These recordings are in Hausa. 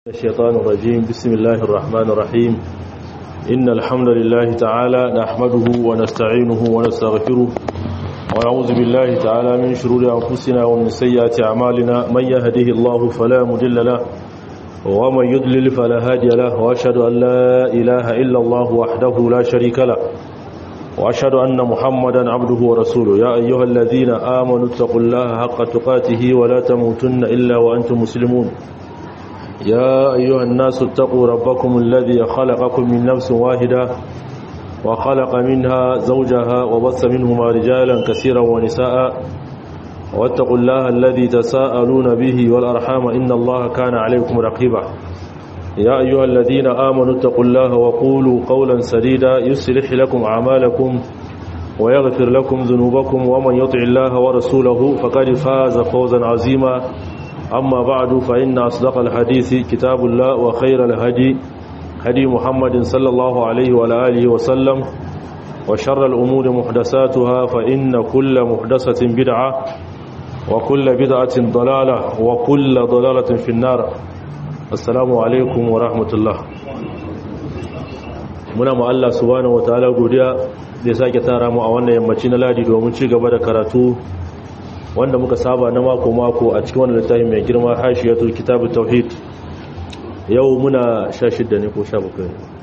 الشيطان الرجيم بسم الله الرحمن الرحيم إن الحمد لله تعالى نحمده ونستعينه ونستغفره ونعوذ بالله تعالى من شرور أنفسنا ومن سيئات أعمالنا من يهده الله فلا مضل له ومن يضلل فلا هادي له وأشهد أن لا إله إلا الله وحده لا شريك له وأشهد أن محمدا عبده ورسوله يا أيها الذين آمنوا اتقوا الله حق تقاته ولا تموتن إلا وأنتم مسلمون يا أيها الناس اتقوا ربكم الذي خلقكم من نفس واحدة وخلق منها زوجها وبث منهما رجالا كثيرا ونساء واتقوا الله الذي تساءلون به والأرحام إن الله كان عليكم رقيبا يا أيها الذين آمنوا اتقوا الله وقولوا قولا سديدا يصلح لكم أعمالكم ويغفر لكم ذنوبكم ومن يطع الله ورسوله فقد فاز فوزا عظيما أما بعد فإن أصدق الحديث كتاب الله وخير الهدي هدي محمد صلى الله عليه وعلى آله وسلم وشر الأمور محدثاتها فإن كل محدثة بدعة وكل بدعة ضلالة وكل ضلالة في النار السلام عليكم ورحمة الله muna ma Allah subhanahu wataala godiya da ya sake tara mu a wannan yammaci na ladi domin ci gaba da karatu wanda muka saba na mako-mako a cikin wani littafi mai girma hashiyatul kitabu tauhid yau muna 16 ne ko 17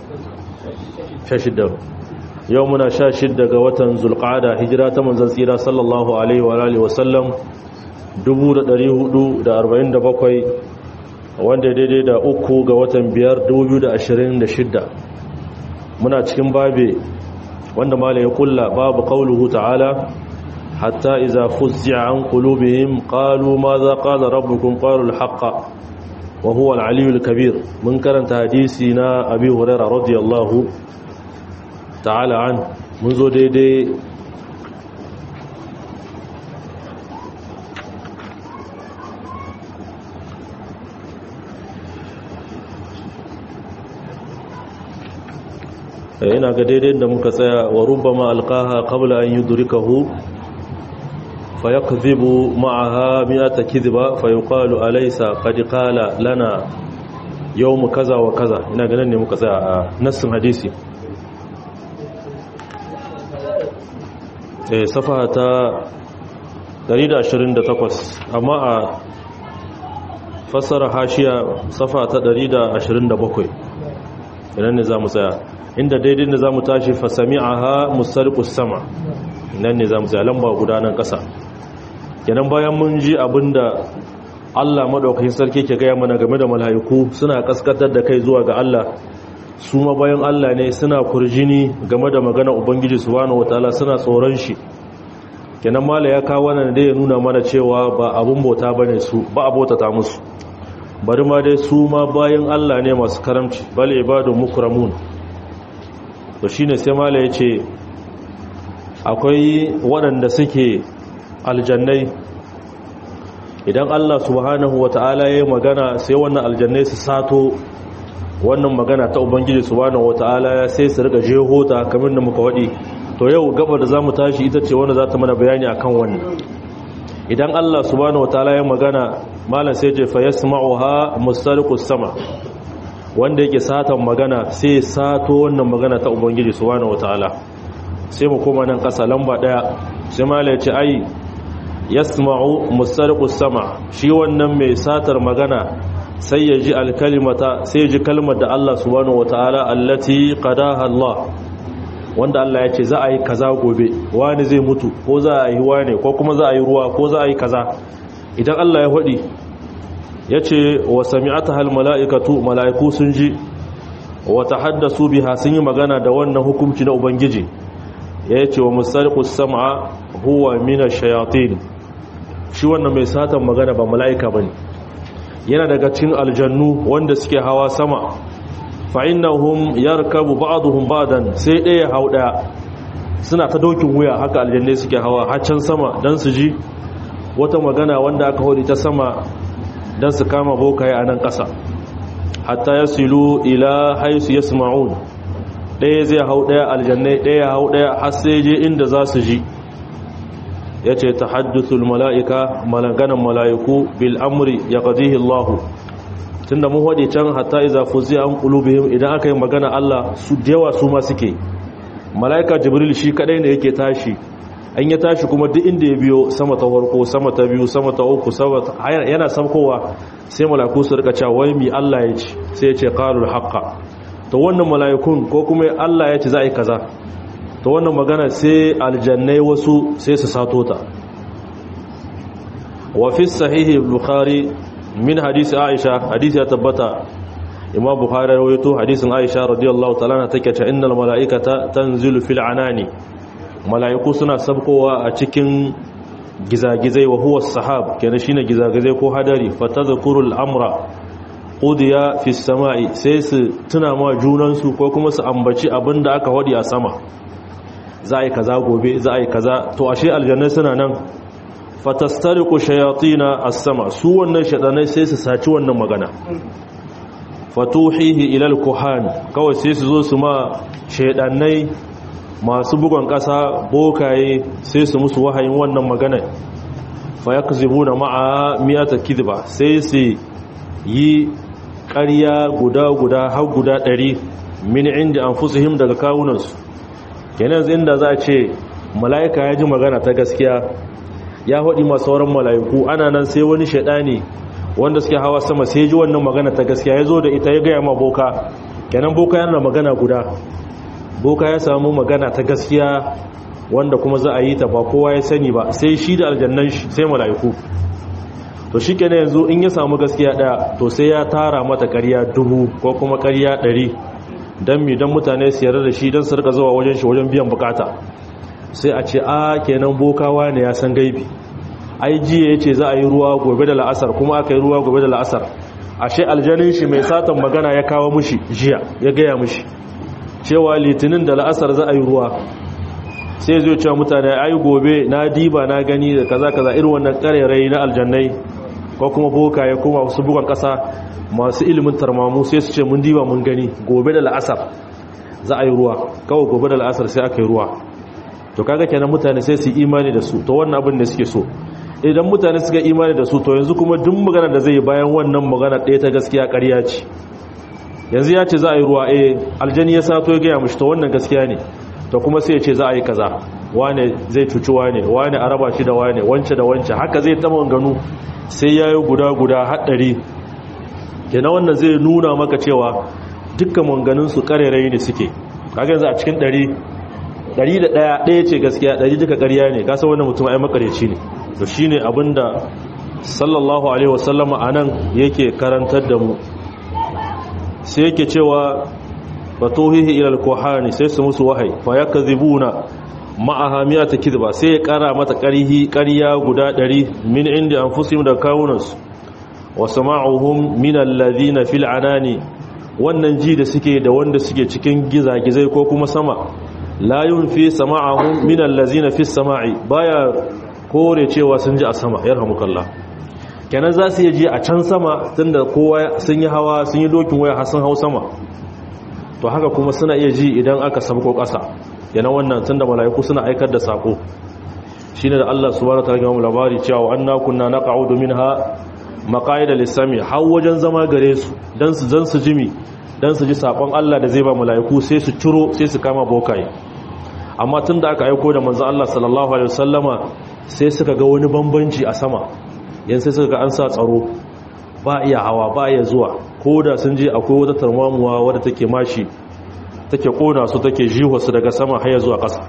16 yau muna 16 ga watan zulqa'ada hijira ta manzon tsira sallallahu alaihi wa alihi wa sallam 1447 wanda daidai da uku ga watan 5 2026 muna cikin babe wanda malai ya kulla babu qauluhu ta'ala حتى إذا فزع عن قلوبهم قالوا ماذا قال ربكم قالوا الحق وهو العلي الكبير من كرنت حديثنا أبي هريرة رضي الله تعالى عنه منذ دي دي ina ga daidai da muka tsaya wa rubama alqaha qabla an yudrikahu فيكذب معها مئة كذبة فيقال أليس قد قال لنا يوم كذا وكذا ina ganin ne muka tsaya a nassin hadisi eh safaha ta 128 amma a fassara hashiya safa ta 127 idan ne zamu tsaya inda daidai ne zamu tashi fasami'aha mustarqus sama nan ne zamu tsaya lamba gudanan kasa kenan bayan mun ji abinda Allah madaukakin sarki ke gaya mana game da mala'iku suna kaskatar da kai zuwa ga Allah su ma bayan Allah ne suna kurjini game da magana ubangiji subhanahu wataala suna tsoron shi kenan mala ya kawo wannan da ya nuna mana cewa ba abun bauta bane su ba abota ta musu bari ma dai su ma bayan Allah ne masu karamci bal ibadun mukramun to shine sai mala ya ce akwai waɗanda suke aljannai idan Allah subhanahu wata'ala ya magana sai wannan aljannai su sato wannan magana ta ubangiji subhanahu wata'ala sai su rika jehota kamar da muka wadi to yau gaba da zamu tashi ita ce wanda za ta mana bayani akan wannan idan Allah subhanahu wata'ala ya magana malam sai je fa yasma'uha mustariqus sama wanda yake satan magana sai sato wannan magana ta ubangiji subhanahu wata'ala sai mu koma nan kasa lamba daya sai malam ya ce ai yasma'u musarqus sama shi wannan mai satar magana sai ya ji alkalimata sai ya ji kalmar da Allah subhanahu wataala allati qadaha Allah wanda Allah ya ce za a yi kaza gobe wani zai mutu ko za a yi wani ko kuma za a yi ruwa ko za a yi kaza idan Allah ya hodi ya ce wa sami'ataha almala'ikatu mala'iku sun ji wa tahaddasu biha sun yi magana da wannan hukunci na ubangiji ya ce wa musarqus sam'a huwa mina shayatin shi wannan mai satan magana ba mala'ika bane yana daga cikin aljannu wanda suke hawa sama fa innahum yarkabu ba'dhum ba'dan sai ɗaya hau ɗaya suna ta dokin wuya haka aljannai suke hawa haccan sama dan su ji wata magana wanda aka hori ta sama dan su kama bokaye a nan ƙasa hatta yasilu ila haisu yasma'un ɗaya zai hau ɗaya aljannai ɗaya hau ɗaya har sai je inda za su ji ya ce ta haddusul mala'ika malaganan mala'iku bil amri ya ƙazihi Allah tunda mun hade can hatta iza fuzi'a an qulubihim idan aka yi magana Allah su dewa su ma suke malaika jibril shi kadai ne yake tashi an ya tashi kuma duk inda ya biyo sama ta farko sama ta biyu sama ta uku sama yana samkowa sai malaiku su rika cewa wai mi Allah ya ce sai ya ce qalul haqqa to wannan malaikun ko kuma Allah ya ce za a yi kaza to wannan magana sai aljannai wasu sai su sato ta wa fi sahihi bukhari min hadisi aisha hadisi ya tabbata imam bukhari rawaito hadisin aisha radiyallahu ta'ala take ta innal malaikata tanzilu fil anani malaiku suna sabkowa a cikin gizagizai wa huwa sahab kenan shine gizagizai ko hadari fatadhkuru al-amra qudiya fi samai sai su tuna ma junan su ko kuma su ambaci abinda aka wadi a sama za a yi kaza gobe za a yi kaza to ashe aljanna suna nan fatastariqu shayatina as-sama su wannan shadanai sai su saci wannan magana fatuhihi ila al-kuhan kawai sai su zo su ma shedannai masu bugon kasa bokaye sai su musu wahayin wannan magana fa yakzibuna ma'a miyata kidba sai su yi ƙarya guda guda har guda ɗari min inda anfusihim daga kawunansu kenan inda za a ce mala'ika ya ji magana ta gaskiya ya haɗi masu sauran mala'iku ana nan sai wani shaɗani wanda suke hawa sama sai ji wannan magana ta gaskiya ya zo da ita ya gaya ma boka kenan boka yana magana guda boka ya samu magana ta gaskiya wanda kuma za a yi ta ba kowa ya sani ba sai shi da aljannan shi sai mala'iku to shi kenan yanzu in ya samu gaskiya ɗaya to sai ya tara mata ƙarya dubu ko kuma ƙarya ɗari don mi don mutane su yarda da shi don su rika zuwa wajen shi wajen biyan bukata sai a ce a kenan bokawa ne ya san gaibi ai jiya ya ce za a yi ruwa gobe da la'asar kuma aka yi ruwa gobe da la'asar ashe aljanin shi mai satan magana ya kawo mushi jiya ya gaya mushi cewa litinin da la'asar za a yi ruwa sai zai cewa mutane ai gobe na diba na gani da kaza kaza irin wannan karerai na aljannai ko kuma boka ya koma wasu bugan kasa masu ilimin tarmamu sai su ce mun diba mun gani gobe da la'asar za a yi ruwa kawai gobe da la'asar sai aka yi ruwa to kaga kenan mutane sai su imani da su to wannan abin da suke so idan mutane suka imani da su to yanzu kuma duk magana da zai yi bayan wannan magana ɗaya ta gaskiya ƙarya ce yanzu ya ce za a yi ruwa eh aljani ya sato ya gaya mashi to wannan gaskiya ne to kuma sai ya ce za a yi kaza wane zai cuci wane wane a raba shi da wane wance da wance haka zai ta maganganu sai ya yi guda guda haɗari kenan wannan zai nuna maka cewa dukkan manganinsu karerai ne suke kaga yanzu a cikin ɗari ɗari da ɗaya ɗaya ce gaskiya ɗari duka ƙarya ne kasa wannan mutum ai makareci ne to shi ne abinda sallallahu alaihi wasallama a nan yake karantar da mu sai yake cewa fatuhihi ilal kohani sai su musu wahai fa ya kazibuna ma'aha miyata kidba sai ya kara mata ƙarhi ƙarya guda ɗari min inda anfusihim da kawunansu wa sama'uhum min alladhina fil anani wannan ji da suke da wanda suke cikin gizagizai ko kuma sama la yunfi sama'uhum min allazina fis sama'i baya kore cewa sun ji a sama yarhamukallah kenan za su yi ji a can sama tunda kowa sun yi hawa sun yi dokin waya har sun hau sama to haka kuma suna iya ji idan aka sabko ƙasa yana wannan tunda mala'iku suna aikar da sako shine da Allah subhanahu wataala ya mu labari cewa anna kunna naq'udu minha maqaida lis-sami har wajen zama gare su dan su dan su jimi dan su ji sakon Allah da zai ba mala'iku sai su ciro sai su kama bokaye amma tunda aka aiko da manzo Allah sallallahu alaihi wasallama sai suka ga wani bambanci a sama yan sai suka ga an sa tsaro ba iya hawa ba iya zuwa ko da sun je akwai wata tarmamuwa wadda take mashi take kona su take jiho su daga sama har zuwa ƙasa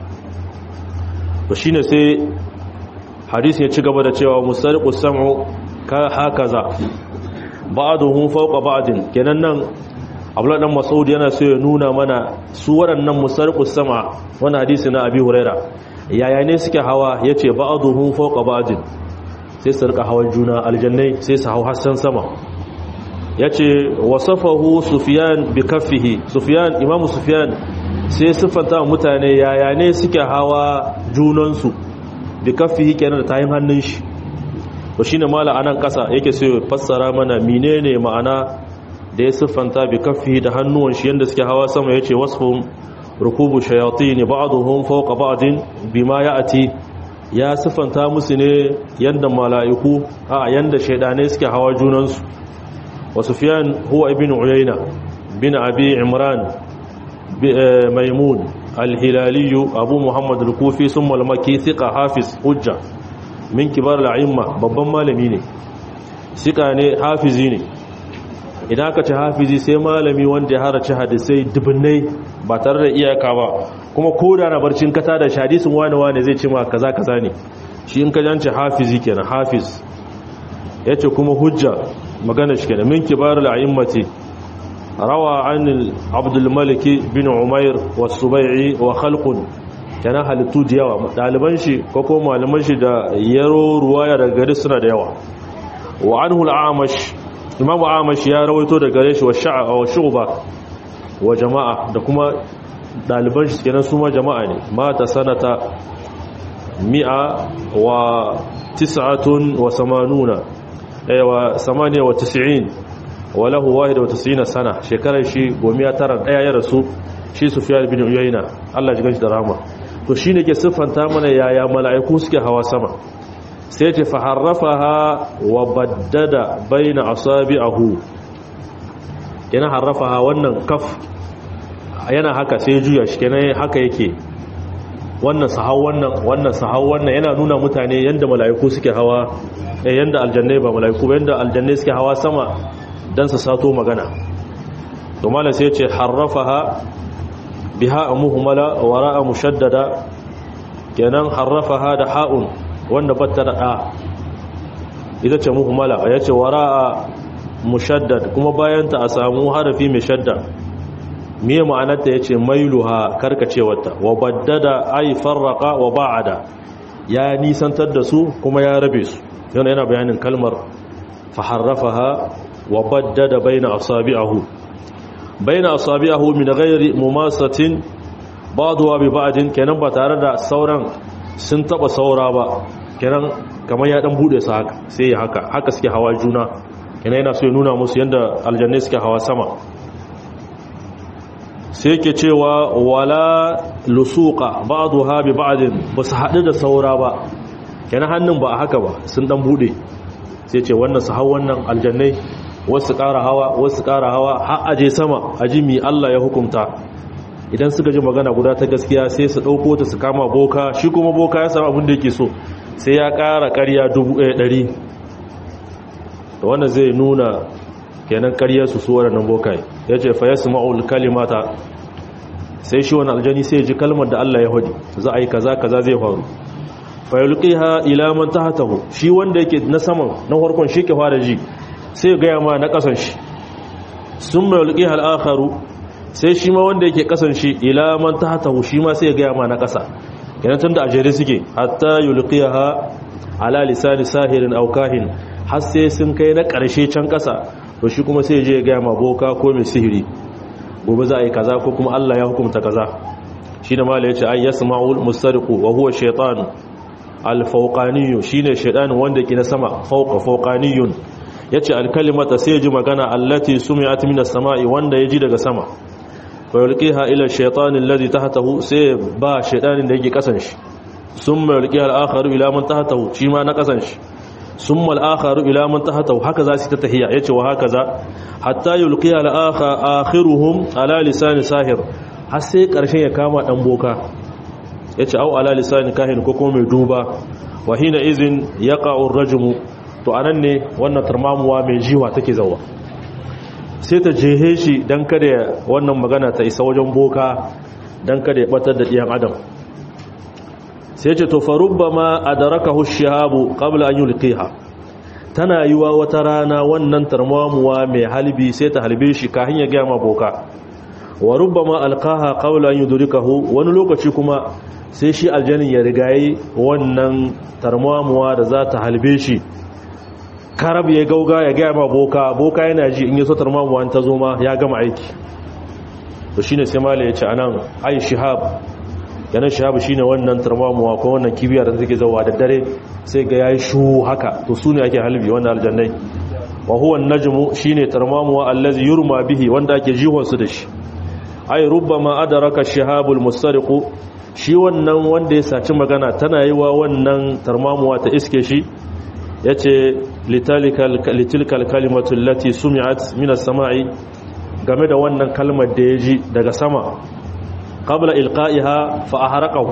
to shine sai hadisi ya ci gaba da cewa musariqus sam'u ka hakaza ba'duhum fawqa ba'din kenan nan Abdullah dan Mas'ud yana so ya nuna mana su waɗannan musariqus sam'a wannan hadisi na Abi Huraira yaya ne suke hawa yace ba'duhum fawqa ba'din sai su rika hawan juna aljannai sai su hau hassan sama ya ce wasafahu sufiyan bi kaffihi sufiyan imamu sufiyan sai siffanta mutane yaya ne suke hawa junansu bi kaffihi kenan da tayin hannun shi to shine mala anan kasa yake sai fassara mana menene ma'ana da ya siffanta bi kaffihi da hannuwan shi yanda suke hawa sama yace wasfum rukubu shayatin ba'dhum fawqa ba'din bima ya'ti ya siffanta musu ne yanda mala'iku a yanda shaidanai suke hawa junansu wa sufyan huwa ibn uyayna bin abi imran maimun al-hilali abu muhammad al-kufi summa al-makki thiqa hafiz hujja min kibar al-a'imma babban malami ne sika ne hafizi ne idan aka ce hafizi sai malami wanda ya harace hadisai dubunnai ba tare da iyaka ba kuma ko da na barcin kata da hadisin wani wani zai ce ma kaza kaza ne shi in ka jance hafizi kenan hafiz yace kuma hujja magana shi kenan min kibarul a'immati rawa an abdul malik bin umair was-subai'i wa khalqun kana halittu da yawa daliban shi ko ko malaman shi da yaro ruwaya daga gari suna da yawa wa anhu al-amash imamu amash ya rawaito daga gare shi wa sha'a wa shu'ba wa jama'a da kuma daliban shi kenan su ma jama'a ne mata sanata mi'a wa tis'atun wa samanuna ay wa samaniya wa tis'in wa lahu wahida wa tis'ina sana shekarar shi gomiya tara daya ya rasu shi sufyan bin uyayna Allah ya ganshi da rahama to shine ke siffanta mana yaya mala'iku suke hawa sama sai ce faharrafaha wa baddada baina asabi'ahu yana harrafaha wannan kaf yana haka sai juya shi kenan haka yake wannan sahau wannan wannan sahau wannan yana nuna mutane yanda mala'iku suke hawa eh yanda aljannai ba mala'iku ba yanda aljannai suke hawa sama dan su sato magana to mallan sai ya ce harrafaha biha muhmala wara'a mushaddada kenan harrafaha da ha'un wanda batta da ɗa ita ce muhimmala ya ce wara'a mushaddad kuma bayanta a samu harafi mai shadda miye ma'anarta ya ce mailuha karkacewarta wa baddada ai farraka wa ba'ada ya nisantar da su kuma ya rabe su yana yana bayanin kalmar faharrafaha wa baddada baina asabi'ahu baina asabi'ahu min ghairi mumasatin ba'dahu bi ba'din kenan ba tare da sauran sun taba saura ba kenan kamar ya dan bude su haka sai ya haka haka suke hawa juna kenan yana so ya nuna musu yanda aljanna suke hawa sama sai yake cewa wala lusuqa ba'daha bi ba'din basu hadu da saura ba kenan hannun ba haka ba sun dan bude sai ce wannan su hawa wannan aljannai wasu ƙara hawa wasu ƙara hawa har aje sama aji mi Allah ya hukunta idan suka ji magana guda ta gaskiya sai su ɗauko ta su kama boka shi kuma boka ya samu abin da yake so sai ya ƙara ƙarya dubu ɗaya ɗari da wannan zai nuna kenan ƙaryarsu su waɗannan bokaye ya ce fa ya su ma'ul kalimata sai shi wani aljani sai ji kalmar da Allah ya hudu za a yi kaza kaza zai faru fa yulqiha ila man tahtahu shi wanda yake na saman na farkon shi ke fara ji sai ga ma na kasan shi summa yulqiha al-akharu sai shi ma wanda yake kasan shi ila man tahtahu shi ma sai ga ma na kasa kenan tunda ajere suke hatta yulqiha ala lisani sahirin aw kahin har sai sun kai na karshe can kasa to shi kuma sai je ga ma boka ko mai sihiri gobe za a yi kaza ko kuma Allah ya hukunta kaza shi da mala yace ay yasma'ul mustariqu wa huwa shaytan al-fawqani shine shaytan wanda ke na sama fawqa fawqaniyun yace al-kalimata sai ji magana allati sumi'at min as-sama'i wanda yaji daga sama fa yulqiha ila ash-shaytan alladhi tahtahu sai ba shaytanin da yake kasan shi summa yulqiha al-akharu ila man tahtahu shi ma na kasan shi summa al-akharu ila man tahtahu haka za su ta tahiya yace wa haka za hatta yulqiha al-akha akhiruhum ala lisan sahir har sai karshen ya kama dan boka yace au ala lisan kahin ko kuma mai duba wa hina izin yaqa'u ar-rajmu to anan ne wannan tarmamuwa mai jiwa take zawa sai ta jehe shi don kada wannan magana ta isa wajen boka don kada ya batar da ɗiyan adam sai ce to farubba ma a daraka hushihabu ƙabla an yi liƙiha tana yi wa wata rana wannan tarmamuwa mai halbi sai ta halbe shi kahin ya gama boka wa rubba ma alƙaha ƙabla an yi durikahu wani lokaci kuma sai shi aljanin ya rigayi wannan tarmamuwa da za ta halbe shi karab ya gauga ya gaya ma boka boka yana ji in yi sotar mamuwa ta zo ma ya gama aiki to shine sai mala ya ce anan ai shihab yana shihab shine wannan tarmamuwa ko wannan kibiya da take zawa da dare sai ga yayi shu haka to sune ake halbi wannan aljannai wa huwa an-najmu shine tarmamuwa allazi yurma bihi wanda ake jihon su da shi ai rubbama adraka shihabul mustariqu shi wannan wanda ya saci magana tana yi wa wannan tarmamuwa ta iske shi yace litilkal kalimatu allati sumi'at min as-sama'i game da wannan kalmar da yaji daga sama qabla ilqa'iha fa ahraqahu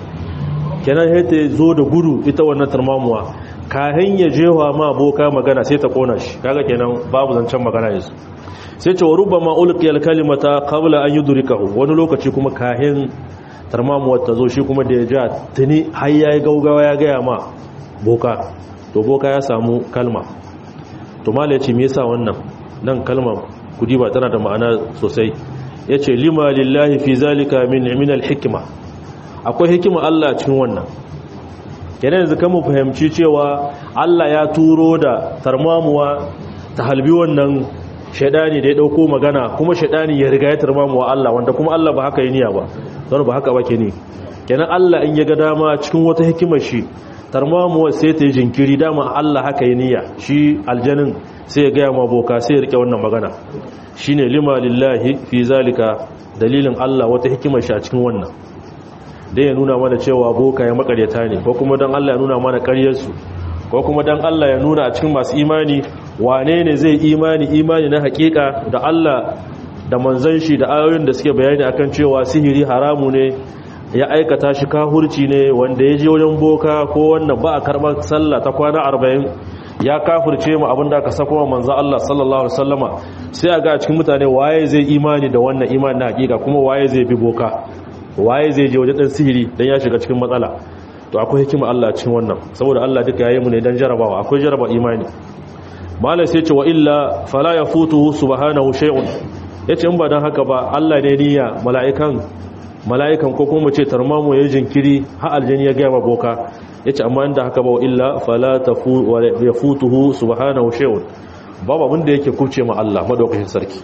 kenan hete zo da gudu ita wannan tarmamuwa kahin ya jewa ma boka magana sai ta kona shi kaga kenan babu zancen magana yanzu sai ce wa rubama ulqiyal kalimata qabla an yudrikahu wani lokaci kuma kahin tarmamuwar ta zo shi kuma da ya ja tuni har yayi gaugawa ya gaya ma boka to boka ya samu kalma to mala yace me yasa wannan nan kalma kudi ba tana da ma'ana sosai yace lima lillahi fi zalika min min al-hikma akwai hikima Allah cikin wannan kenan yanzu kan mu fahimci cewa Allah ya turo da tarmamuwa ta halbi wannan shaidani da ya dauko magana kuma shaidani ya riga ya tarmamuwa Allah wanda kuma Allah ba haka yi niyya ba don ba haka ba ke ni kenan Allah in ya ga dama cikin wata hikimar shi tarmamuwa sai ta yi jinkiri dama Allah haka yi niyya shi aljanin sai ya gaya ma boka sai ya rike wannan magana shine lima lillahi fi zalika dalilin Allah wata hikimar shi a cikin wannan dai ya nuna mana cewa boka ya makaryata ne ko kuma don Allah ya nuna mana karyarsu ko kuma don Allah ya nuna a cikin masu imani wane ne zai imani imani na hakika da Allah da manzan shi da ayoyin da suke bayani akan cewa sihiri haramu ne ya aikata shi kahurci ne wanda ya je wajen boka ko wannan ba a karɓar sallah ta kwana arba'in ya kafurce mu abin da aka sako wa manzo Allah sallallahu alaihi wasallama sai a ga a cikin mutane waye zai imani da wannan imani na hakika kuma waye zai bi boka waye zai je wajen dan sihiri dan ya shiga cikin matsala to akwai hikima Allah cikin wannan saboda Allah duka yayi mu ne dan jarabawa akwai jaraba imani malai sai ce wa illa fala yafutuhu subhanahu shay'un yace in ba dan haka ba Allah ne niyya mala'ikan mala'ikan ko kuma ce tarmamu yayin jinkiri har aljani ya ga boka yace amma inda haka ba illa fala tafu wa yafutuhu subhanahu shay'un babu abin da yake kuce ma Allah madaukakin sarki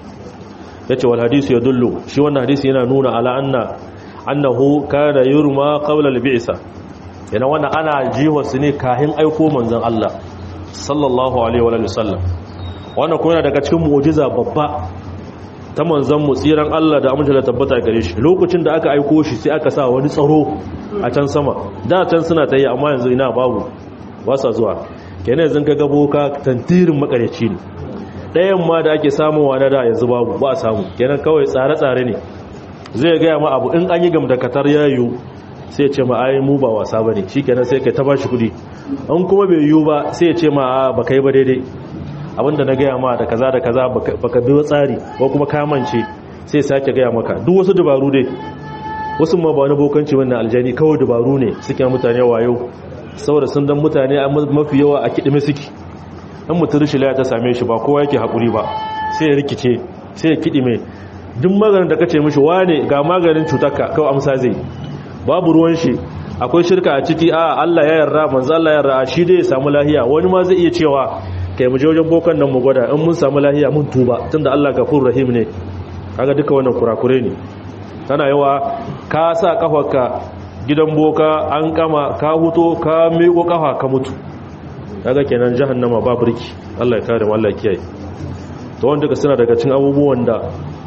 yace wal hadisi yadullu shi wannan hadisi yana nuna ala anna annahu kana yurma qabla al-bi'sa yana wannan ana jiwa su ne kahin aiko manzon Allah sallallahu alaihi wa sallam wannan kuma daga cikin mu'jiza babba ta manzon mu tsiran Allah da amince tabbata gare shi lokacin da aka aiko shi sai aka sa wani tsaro a can sama da can suna tayi amma yanzu ina babu ba sa zuwa kenan yanzu ka ga boka tantirin makareci ne ɗayan ma da ake samuwa na da yanzu babu ba a samu kenan kawai tsare-tsare ne zai gaya ma abu in an yi gam da katar yayu sai ce ma ai mu ba wasa ba ne shi kenan sai kai ta ba shi kudi an kuma bai yiwu ba sai ce ma a ba kai ba daidai abinda na gaya ma da kaza da kaza baka bi tsari ko kuma kamance sai sake gaya maka duk wasu dabaru dai wasu ma ba wani bokanci wannan aljani kawai dabaru ne suke mutane wayo saboda sun dan mutane mafi yawa a kidime suke in mutum rashin laya ta same shi ba kowa yake haƙuri ba sai ya rikice sai ya kidime duk maganin da kace mishi wane ga maganin cutarka kawai amsa zai babu ruwan shi akwai shirka a ciki a Allah ya yarda manzo Allah ya yarda shi dai ya samu lahiya wani ma zai iya cewa kai mu je wajen bokan nan mu gwada in mun samu lahiya mun tuba tunda Allah gafurur rahim ne kaga duka wannan kurakure ne tana yawa ka sa kafarka gidan boka an kama ka huto ka miƙo kafa ka mutu kaga kenan jahannama ba burki Allah ya kare mu Allah ya kiyaye to wanda ka suna daga cikin abubuwan da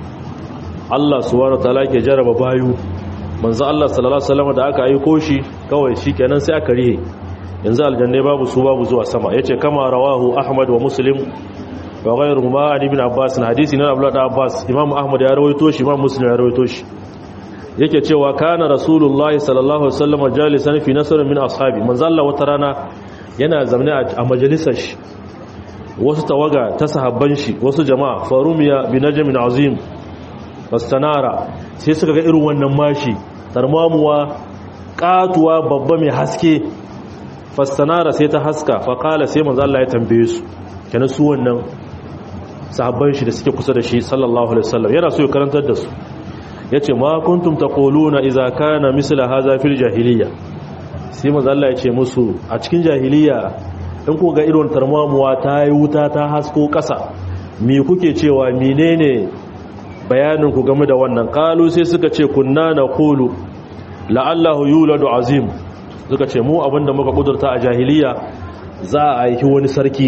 Allah subhanahu wataala ke jaraba bayu manzo Allah sallallahu alaihi wasallam da aka aiko shi kawai shikenan sai aka rihe yanzu aljanna babu su babu zuwa sama yace kama rawahu ahmad wa muslim wa ghayruhuma an ibn abbas hadisi na abdullah abbas imam ahmad ya rawaito shi imam muslim ya rawaito shi yake cewa kana rasulullahi sallallahu alaihi wasallam jalisan fi nasr min ashabi manzo Allah wata rana yana zamne a majalisar shi wasu tawaga ta sahabban shi wasu jama'a farumiya bi najmin azim fastanara sai suka ga irin wannan mashi tarmamuwa katuwa babba mai haske fastanara sai ta haska faqala sai manzo Allah ya tambaye su kenan su wannan sahabban shi da suke kusa da shi sallallahu alaihi wasallam yana so ya karantar da su yace ma kuntum taquluna idza kana misla hadha fil jahiliyya sai manzo Allah ya ce musu a cikin jahiliya in ku ga irin tarmamuwa ta yi wuta ta hasko ƙasa me kuke cewa menene bayanin ku game da wannan qalu sai suka ce kunna naqulu la'allahu yuladu azim suka ce mu abinda muka kudurta a jahiliya za a yi wani sarki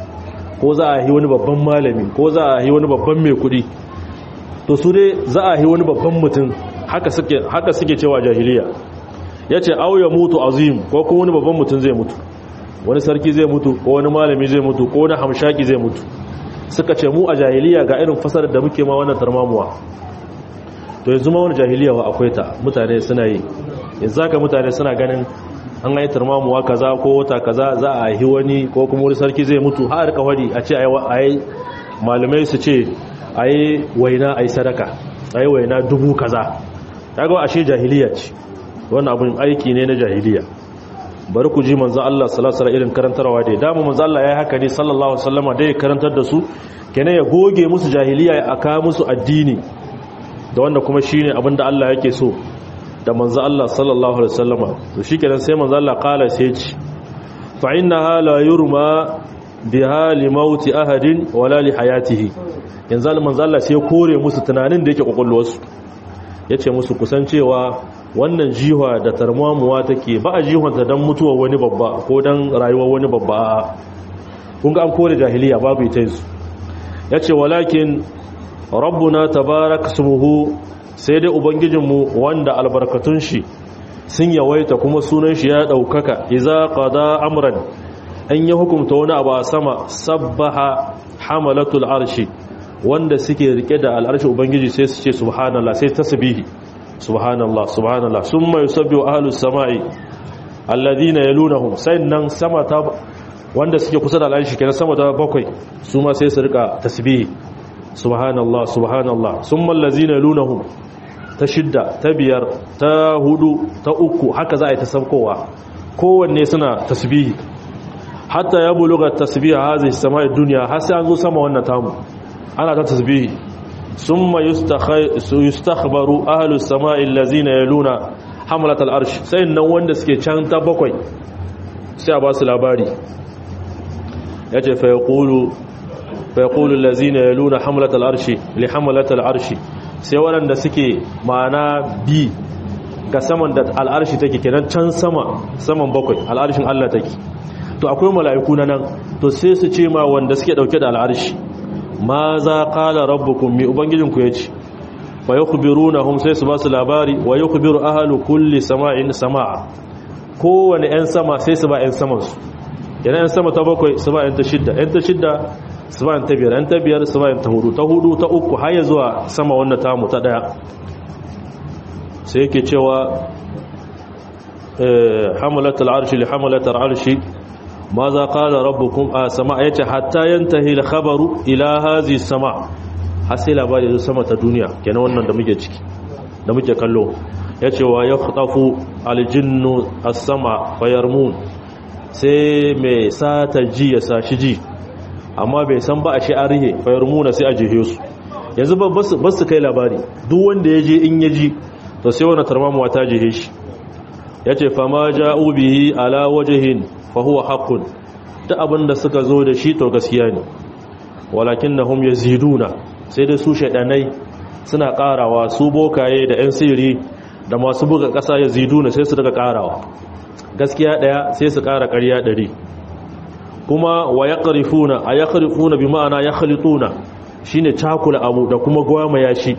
ko za a yi wani babban malami ko za a yi wani babban mai kudi to su dai za a yi wani babban mutum haka suke haka suke cewa jahiliya yace aw ya mutu azim ko kuma wani babban mutum zai mutu wani sarki zai mutu ko wani malami zai mutu ko wani hamshaki zai mutu suka ce mu a jahiliya ga irin fasarar da muke ma wannan tarmamuwa to yanzu ma wani jahiliya wa akwai ta mutane suna yi yanzu haka mutane suna ganin an yi tarmamuwa kaza ko wata kaza za a yi wani ko kuma wani sarki zai mutu har ka wadi a ce a yi malamai su ce a yi waina a yi sadaka a yi waina dubu kaza ta ga ashe jahiliya ce wannan abin aiki ne na jahiliya bari ku ji manzo Allah sallallahu alaihi irin karantarwa da dama manzo Allah yayi haka ne sallallahu alaihi wasallama da ya karantar da su kenan ya goge musu jahiliya ya aka musu addini da wanda kuma shine abin da Allah yake so da manzo Allah sallallahu alaihi wasallama to shikenan sai manzo Allah kala sai ci fa innaha la yurma biha li mauti ahadin wala li hayatihi yanzu manzo Allah sai kore musu tunanin da yake kokolwarsu yace musu kusancewa wannan jiwa da tarmamuwa take ba a jihonta don mutuwa wani babba ko don rayuwar wani babba kun ga an kore jahiliya babu ita yanzu ya ce walakin rabbuna tabarak sumuhu sai dai ubangijinmu wanda albarkatun shi sun yawaita kuma sunan shi ya ɗaukaka iza qada amran an yi hukumta wani abu a sama sabbaha hamalatul arshi wanda suke rike da al'arshi ubangiji sai su ce subhanallah sai tasbihi subhanallah subhanallah summa yusabbihu ahlus samai alladhina yalunhum sannan sama ta wanda suke kusa da al'arshi kenan sama ta bakwai su ma sai su rika tasbihi subhanallah subhanallah summa allazina yalunhum ta shidda ta biyar ta hudu ta uku haka za a yi ta sabkowa kowanne suna tasbihi hatta ya buluga tasbihi hazihi samai dunya har sai an zo sama wannan tamu ana ta tasbihi ثم يستخبر أهل السماء الذين يلون حملة الأرش سيئن wanda suke can ta bakwai sai a ba su labari ya ce fayaqulu allazina yaluna hamlat al-arshi li hamlat al-arshi sai waɗanda suke ma'ana bi ga saman da al'arshi take kenan can sama saman bakwai al'arshin Allah take to akwai mala'iku na nan to sai su ce ma wanda suke dauke da al'arshi ma za kala rabbukum mi ubangijinku ya ce wa ya kubiru na hum sai su ba su labari wa ya kubiru ahalu kulli sama'in sama'a kowane 'yan sama sai su ba 'yan samansu yana 'yan sama ta bakwai su ba 'yan ta shidda 'yan ta shidda su ba 'yan ta biyar 'yan ta biyar su ba 'yan ta hudu ta hudu ta uku har ya zuwa sama wannan tamu ta daya sai yake cewa hamalatul arshi li hamalatul arshi ماذا قال ربكم سماء yace hatta yantahi al-khabaru ila hazi sama har sai labari da sama ta duniya kenan wannan da muke ciki da muke kallo yace wa yakhtafu al-jinnu as-sama fayarmun sai mai sata ji ya sashi ji amma bai san ba a shi arihe fayarmuna sai a jihe su yanzu ba su kai labari duk wanda ya je in ya ji to sai wannan tarmamuwa ta jihe shi yace fama ja'u bihi ala wajhin fahuwa haƙun ta abin da suka zo da shi to gaskiya ne walakin na hum yaziduna sai dai su shaɗanai suna ƙarawa su bokaye da 'yan siri da masu buga ƙasa yaziduna sai su daga ƙarawa gaskiya ɗaya sai su ƙara ƙarya ɗari kuma wa ya ƙarifuna a ya ƙarifuna bi ma'ana ya halittuna shi ne cakula abu da kuma gwamaya shi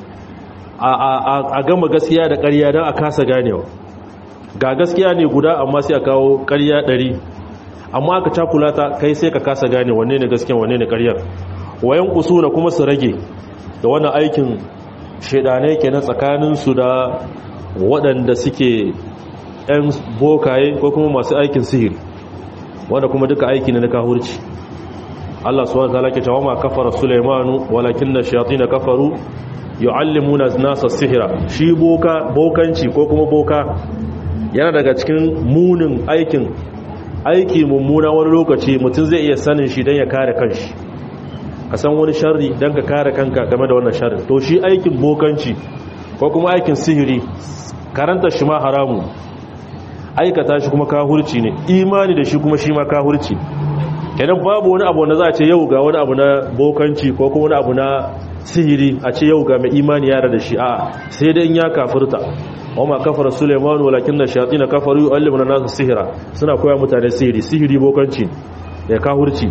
a gama gaskiya da ƙarya don a kasa ganewa ga gaskiya ne guda amma sai a kawo ƙarya ɗari amma aka cakula ta kai sai ka kasa gane wanne ne gaskiya wanne ne ƙaryar wayan kusura kuma su rage da wannan aikin shaidanai kenan tsakanin su da waɗanda suke ɗan bokaye ko kuma masu aikin sihiri wanda kuma duka aiki ne na kahurci Allah subhanahu wa ta'ala ke cewa ma kafara Sulaimanu walakinna shayatin kafaru yu'allimuna an-nasa sihra shi boka bokanci ko kuma boka yana daga cikin munin aikin aiki mummuna wani lokaci mutum zai iya sanin shi don ya kare kanshi ka san wani sharri don ka kare kanka game da wannan sharri to shi aikin bokanci ko kuma aikin sihiri karanta shi ma haramu aikata shi kuma kahurci ne imani da shi kuma shi ma kahurci kenan babu wani abu wanda za a ce yau ga wani abu na bokanci ko kuma wani abu na sihiri a ce yau ga mai imani yara da shi a sai dai in ya kafirta wama kafara suleiman walakin na shayatin kafaru yu'allimuna nasu sihira suna koya mutane sihiri sihiri bokanci da kahurci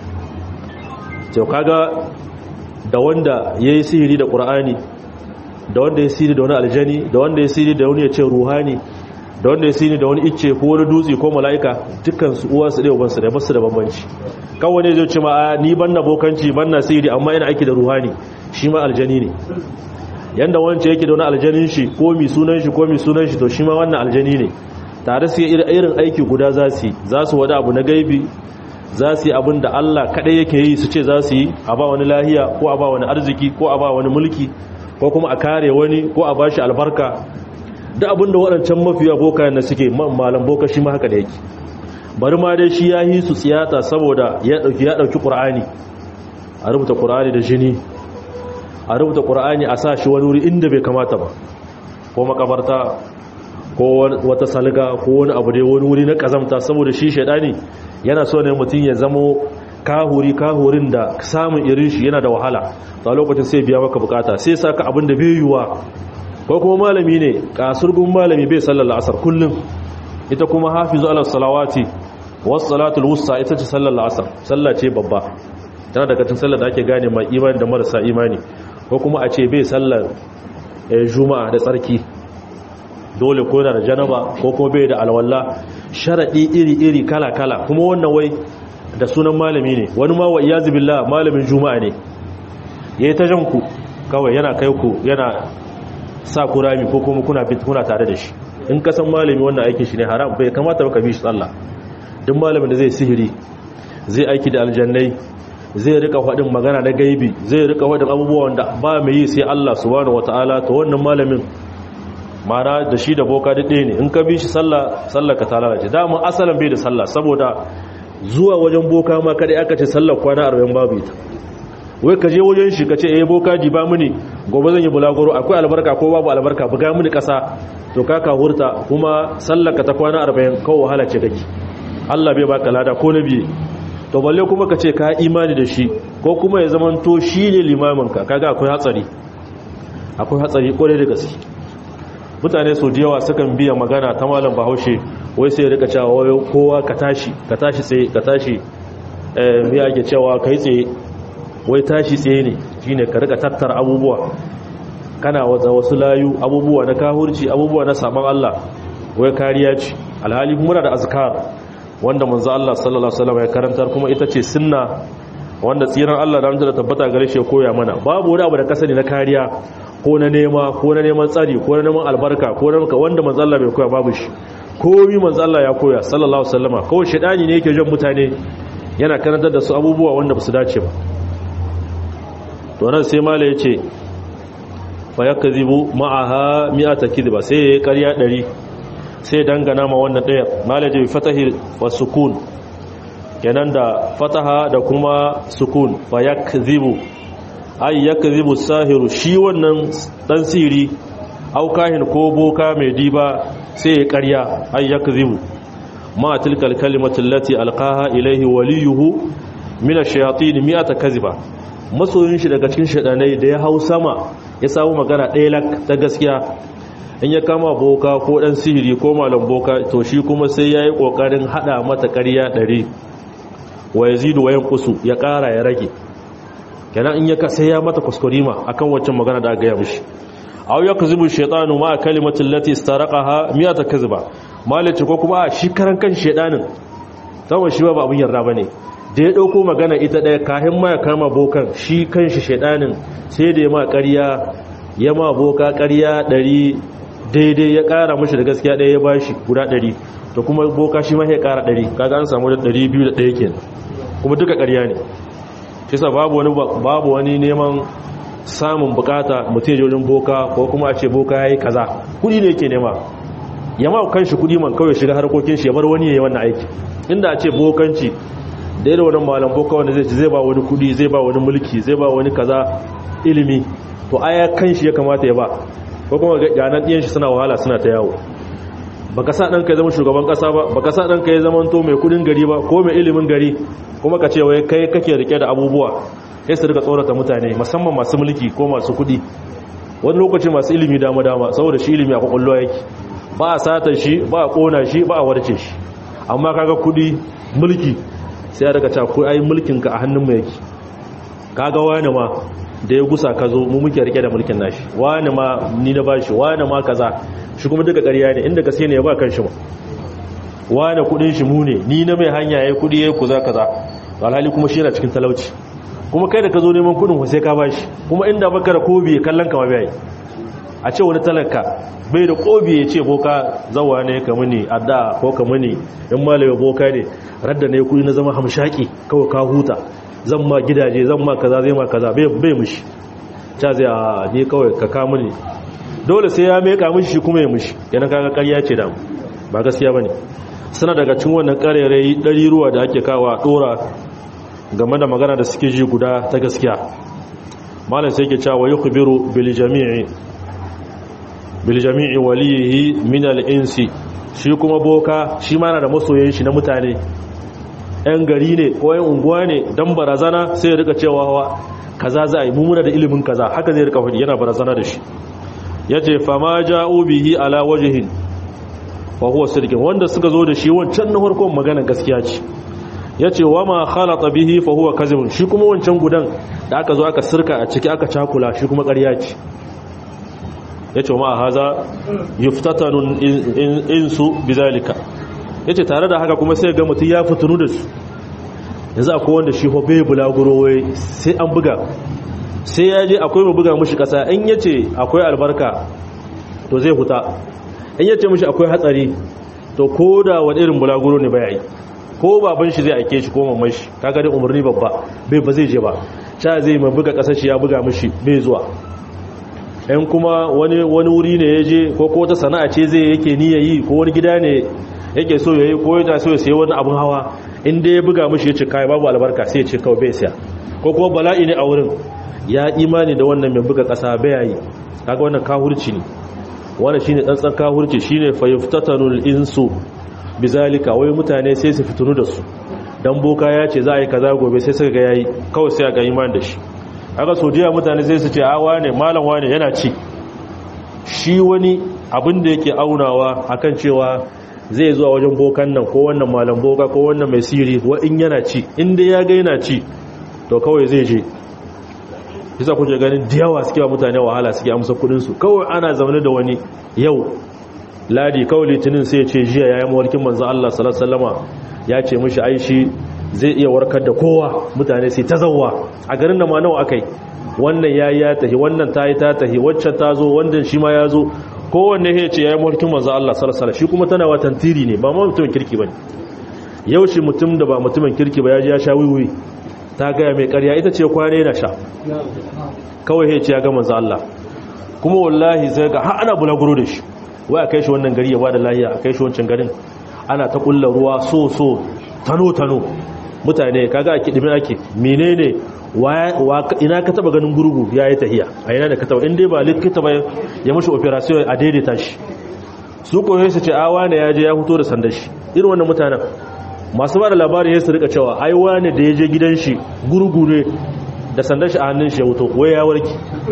to kaga da wanda yayi sihiri da qur'ani da wanda ya sihiri da wani aljani da wanda ya sihiri da wani ya ce ruhani da wanda ya sini da wani icce ko wani dutse ko mala'ika dukkan su uwa su ɗaya uban su da basu da bambanci kawai ne zai ce ma ni ban na bokanci ban na sihiri amma ina aiki da ruhani shi ma aljani ne yanda wancan yake da wani aljanin shi ko mi sunan shi ko mi sunan shi to shi ma wannan aljani ne tare su irin aiki guda za su yi za su wada abu na gaibi za su yi abin da Allah kaɗai yake yi su ce za su yi a ba wani lahiya ko a ba wani arziki ko a ba wani mulki ko kuma a kare wani ko a ba shi albarka da abin da waɗancan mafiya boka na suke malam boka shi ma haka da yake bari ma dai shi ya yi su tsiyata saboda ya ɗauki ya ɗauki ƙur'ani a rubuta ƙur'ani da jini a rubuta ƙur'ani a sa shi wani wuri inda bai kamata ba ko makabarta ko wata salga ko wani abu dai wani wuri na ƙazamta saboda shi shaidani yana so ne mutum ya zamo kahuri kahurin da samun irin shi yana da wahala a lokacin sai biya maka bukata sai saka abin da bai yiwuwa ko kuma malami ne kasurgun malami bai sallar la'asar kullum ita kuma hafizu ala salawati wasu salatul wusta ita ce sallar la'asar sallah ce babba tana daga cikin sallar da ake gane mai imani da marasa imani ko kuma a ce bai sallar juma'a da tsarki dole ko da janaba ko kuma bai da alwala sharadi iri-iri kala-kala kuma wannan wai da sunan malami ne wani ma wa iyazu billah malamin juma'a ne yayi ta janku kawai yana kai ku yana sa ku rami ko kuma kuna kuna tare da shi in ka san malami wannan aikin shi ne haram bai kamata ba ka bi shi sallah duk malamin da zai sihiri zai aiki da aljannai zai rika faɗin magana na gaibi zai rika faɗin abubuwan da ba mai yi sai Allah subhanahu wataala to wannan malamin mara da shi da boka da ɗaya ne in ka bi shi sallah sallah ka ta lalace dama asalin bai da sallah saboda zuwa wajen boka ma kada aka ce sallar kwana 40 babu ita wai ka je wajen shi ka ce eh boka ji ba mini gobe zan yi bulaguro akwai albarka ko babu albarka buga mini kasa to ka ka hurta kuma sallar ka ta kwana 40 kawai wahala ce kake Allah bai baka lada ko na biye to balle kuma ka ce ka imani da shi ko kuma ya zaman to shi ne limamin ka kaga akwai hatsari akwai hatsari kwarai da gaske mutane su da yawa sukan biya magana ta malam bahaushe wai sai rika cewa kowa ka tashi ka tashi tsaye ka tashi eh me ake cewa kai tsaye wai tashi tsaye ne shine ka rika tattara abubuwa kana waza wasu layu abubuwa na kahurci abubuwa na saman Allah wai kariya ce alhali muna da azkar wanda manzo Allah sallallahu alaihi wasallam ya karantar kuma ita ce sunna wanda tsiran Allah da da tabbata gare shi ya koya mana babu wani abu da kasani na kariya ko na nema ko na neman tsari ko na neman albarka ko na wanda manzo Allah bai koya babu shi komi manzo Allah ya koya sallallahu alaihi wasallama kawai shedani ne yake jan mutane yana karantar da su abubuwa wanda ba su dace ba to nan sai mala yace fa yakzibu ma'aha mi'ata kidba sai ya ƙarya 100 sai dangana ma wannan daya mala yace fatahi wa sukun kenan da fataha da kuma sukun fa yakzibu ay yakzibu sahiru shi wannan dan siri aukahin ko boka mai diba sai ya karya ay yakzibu ma tilkal kalimatu allati alqaha ilayhi waliyuhu min ash-shayatin mi'ata kaziba masoyin shi daga cikin shadanai da ya hau sama ya samu magana ɗaya lak ta gaskiya in ya kama boka ko dan sihiri ko malam boka to shi kuma sai yayi kokarin hada mata ƙarya 100 wa yazidu wa yanqusu ya ƙara ya rage kenan in ya ka sai ya mata kuskurima akan waccan magana da aka gaya mishi aw yakzibu shaytanu ma kalimati allati istaraqaha miyata kazba malaci ko kuma shi karan kan shaydanin tawa shi ba abun yarda bane da ya dauko magana ita daya kahin ma ya kama bokan shi kanshi shaydanin sai da ya ma ƙarya ya ma boka ƙarya 100 daidai ya ƙara mishi da gaskiya daya ya bashi guda 100 to kuma boka shi ma ya ƙara 100 kaga an samu da 201 kenan kuma duka ƙarya ne kisa babu wani babu wani neman samun bukata mutum ya wajen boka ko kuma a ce boka ya yi kaza kudi ne yake nema ya ma kan shi kudi man kawai shiga harkokin shi ya bar wani ya yi wannan aiki inda a ce bokanci da irin wani malam boka wanda zai ci zai ba wani kudi zai ba wani mulki zai ba wani kaza ilimi to aya kan shi ya kamata ya ba ko kuma ganan ɗiyan shi suna wahala suna ta yawo baka sa ɗanka ya zama shugaban ƙasa ba baka sa ɗanka ya zama to mai kudin gari ba ko mai ilimin gari kuma ka ce wai kai kake rike da abubuwa sai su rika tsorata mutane musamman masu mulki ko masu kudi wani lokaci masu ilimi dama dama saboda shi ilimi a kwakwallo yake ba a sata shi ba a kona shi ba a warce shi amma kaga kudi mulki sai a daga ko ai mulkin ka a hannun mu yake kaga wani ma da ya gusa ka zo mu muke rike da mulkin nashi wani ma ni na bashi wani ma kaza shi kuma duka ƙarya ne inda gaske ne ya ba kan shi ma wani kudin shi mu ne ni na mai hanya ya kudi ya kuza kaza alhali kuma shi yana cikin talauci kuma kai da ka zo neman kudin sai ka bashi kuma inda baka da kobi kallon ka ma bai a ce wani talaka bai da kobi ya ce boka zawa ne ka muni adda ko ka muni in malami boka ne radda ne kudi na zama hamshaki kawai ka huta zan ma gidaje zan ma kaza zai ma kaza bai mushi ta zai a ne kawai ka ka muni dole sai ya meka mushi shi kuma ya mushi yana kaga ƙarya ce da ba gaskiya bane suna daga cikin wannan ƙarerai ɗari ruwa da ake kawa ɗora game da magana da suke ji guda ta gaskiya malam sai ke cewa yukhbiru bil jami'i bil jami'i walihi min al insi shi kuma boka shi ma na da masoyan shi na mutane yan gari ne ko yan unguwa ne dan barazana sai ya rika cewa hawa kaza za a yi mumuna da ilimin kaza haka zai rika faɗi yana barazana da shi yace fama ja'u bihi ala wajhin fa huwa sirkin wanda suka zo da shi wancan na farkon magana gaskiya ce yace wa ma khalata bihi fa huwa kazibun shi kuma wancan gudan da aka zo aka sirka a ciki aka cakula shi kuma ƙarya ce yace ma haza yuftatanu insu bizalika yace tare da haka kuma sai ga mutum ya fitunu da su yanzu akwai wanda shi ho bai bulaguro wai sai an buga sai ya je akwai mu buga mushi kasa in yace akwai albarka to zai huta in yace mushi akwai hatsari to koda wani irin bulaguro ne bai yi ko baban shi zai aike shi ko mamman shi kaga dai umarni babba bai ba zai je ba cha zai mai buga kasar shi ya buga mishi bai zuwa ɗan kuma wani wani wuri ne ya je ko ko wata sana'a ce zai yake niyya yi ko wani gida ne yake so ya yi ko yana so ya sayi wani abun hawa in dai ya buga mishi ya ce kai babu albarka sai ya ce kawai bai siya ko kuma bala'i ne a wurin ya imani da wannan mai buga kasa bai yi kaga wannan kahurci ne wannan shine tsantsan kahurci shine fayuftatanul insu bizalika wai mutane sai su fitunu da su dan boka ya ce za a yi kaza gobe sai suka ga yayi kawai sai ga imani da shi aka sojiya mutane sai su ce a wane malam wane yana ci shi wani abin da yake aunawa akan cewa zai zuwa wajen bokan nan ko wannan malam boka ko wannan mai siri wa in yana ci inda ya ga yana ci to kawai zai je bisa kuke ganin da yawa suke wa mutane wahala suke amsa kudin su kawai ana zaune da wani yau ladi kawai litinin sai ce jiya ya yi mawarkin manzo Allah sallallahu ya ce mishi aishi zai iya warkar da kowa mutane sai ta zauwa a garin da ma nawa akai wannan ya ya tahi wannan ta yi ta tahi waccan ta zo wannan shi ma ya zo kowanne ya ce ya yi mawarkin manzo Allah sallallahu shi kuma tana watan tiri ne ba ma mutumin kirki bane yau shi mutum da ba mutumin kirki ba ya ji ya sha wiwi ta gaya mai karya ita ce kwane na sha kawai ya ce ya ga manzo Allah kuma wallahi sai ga har ana bulaguro da shi wai a kai shi wannan gari ya bada lahiya a kai shi wancan garin ana ta kulla ruwa so so tano tano mutane kaga a kidimin ake menene ina ka taba ganin gurgu ya yi tahiya a yana da ka taba inda ba likita ba ya mashi operation a daidaita shi su koyo su ce awa ne ya je ya fito da sandar shi irin wannan mutanen masu ba da labarin ya su rika cewa ai wani da ya je gidan shi gurgu ne da sandar shi a hannun shi ya wuto wai ya warki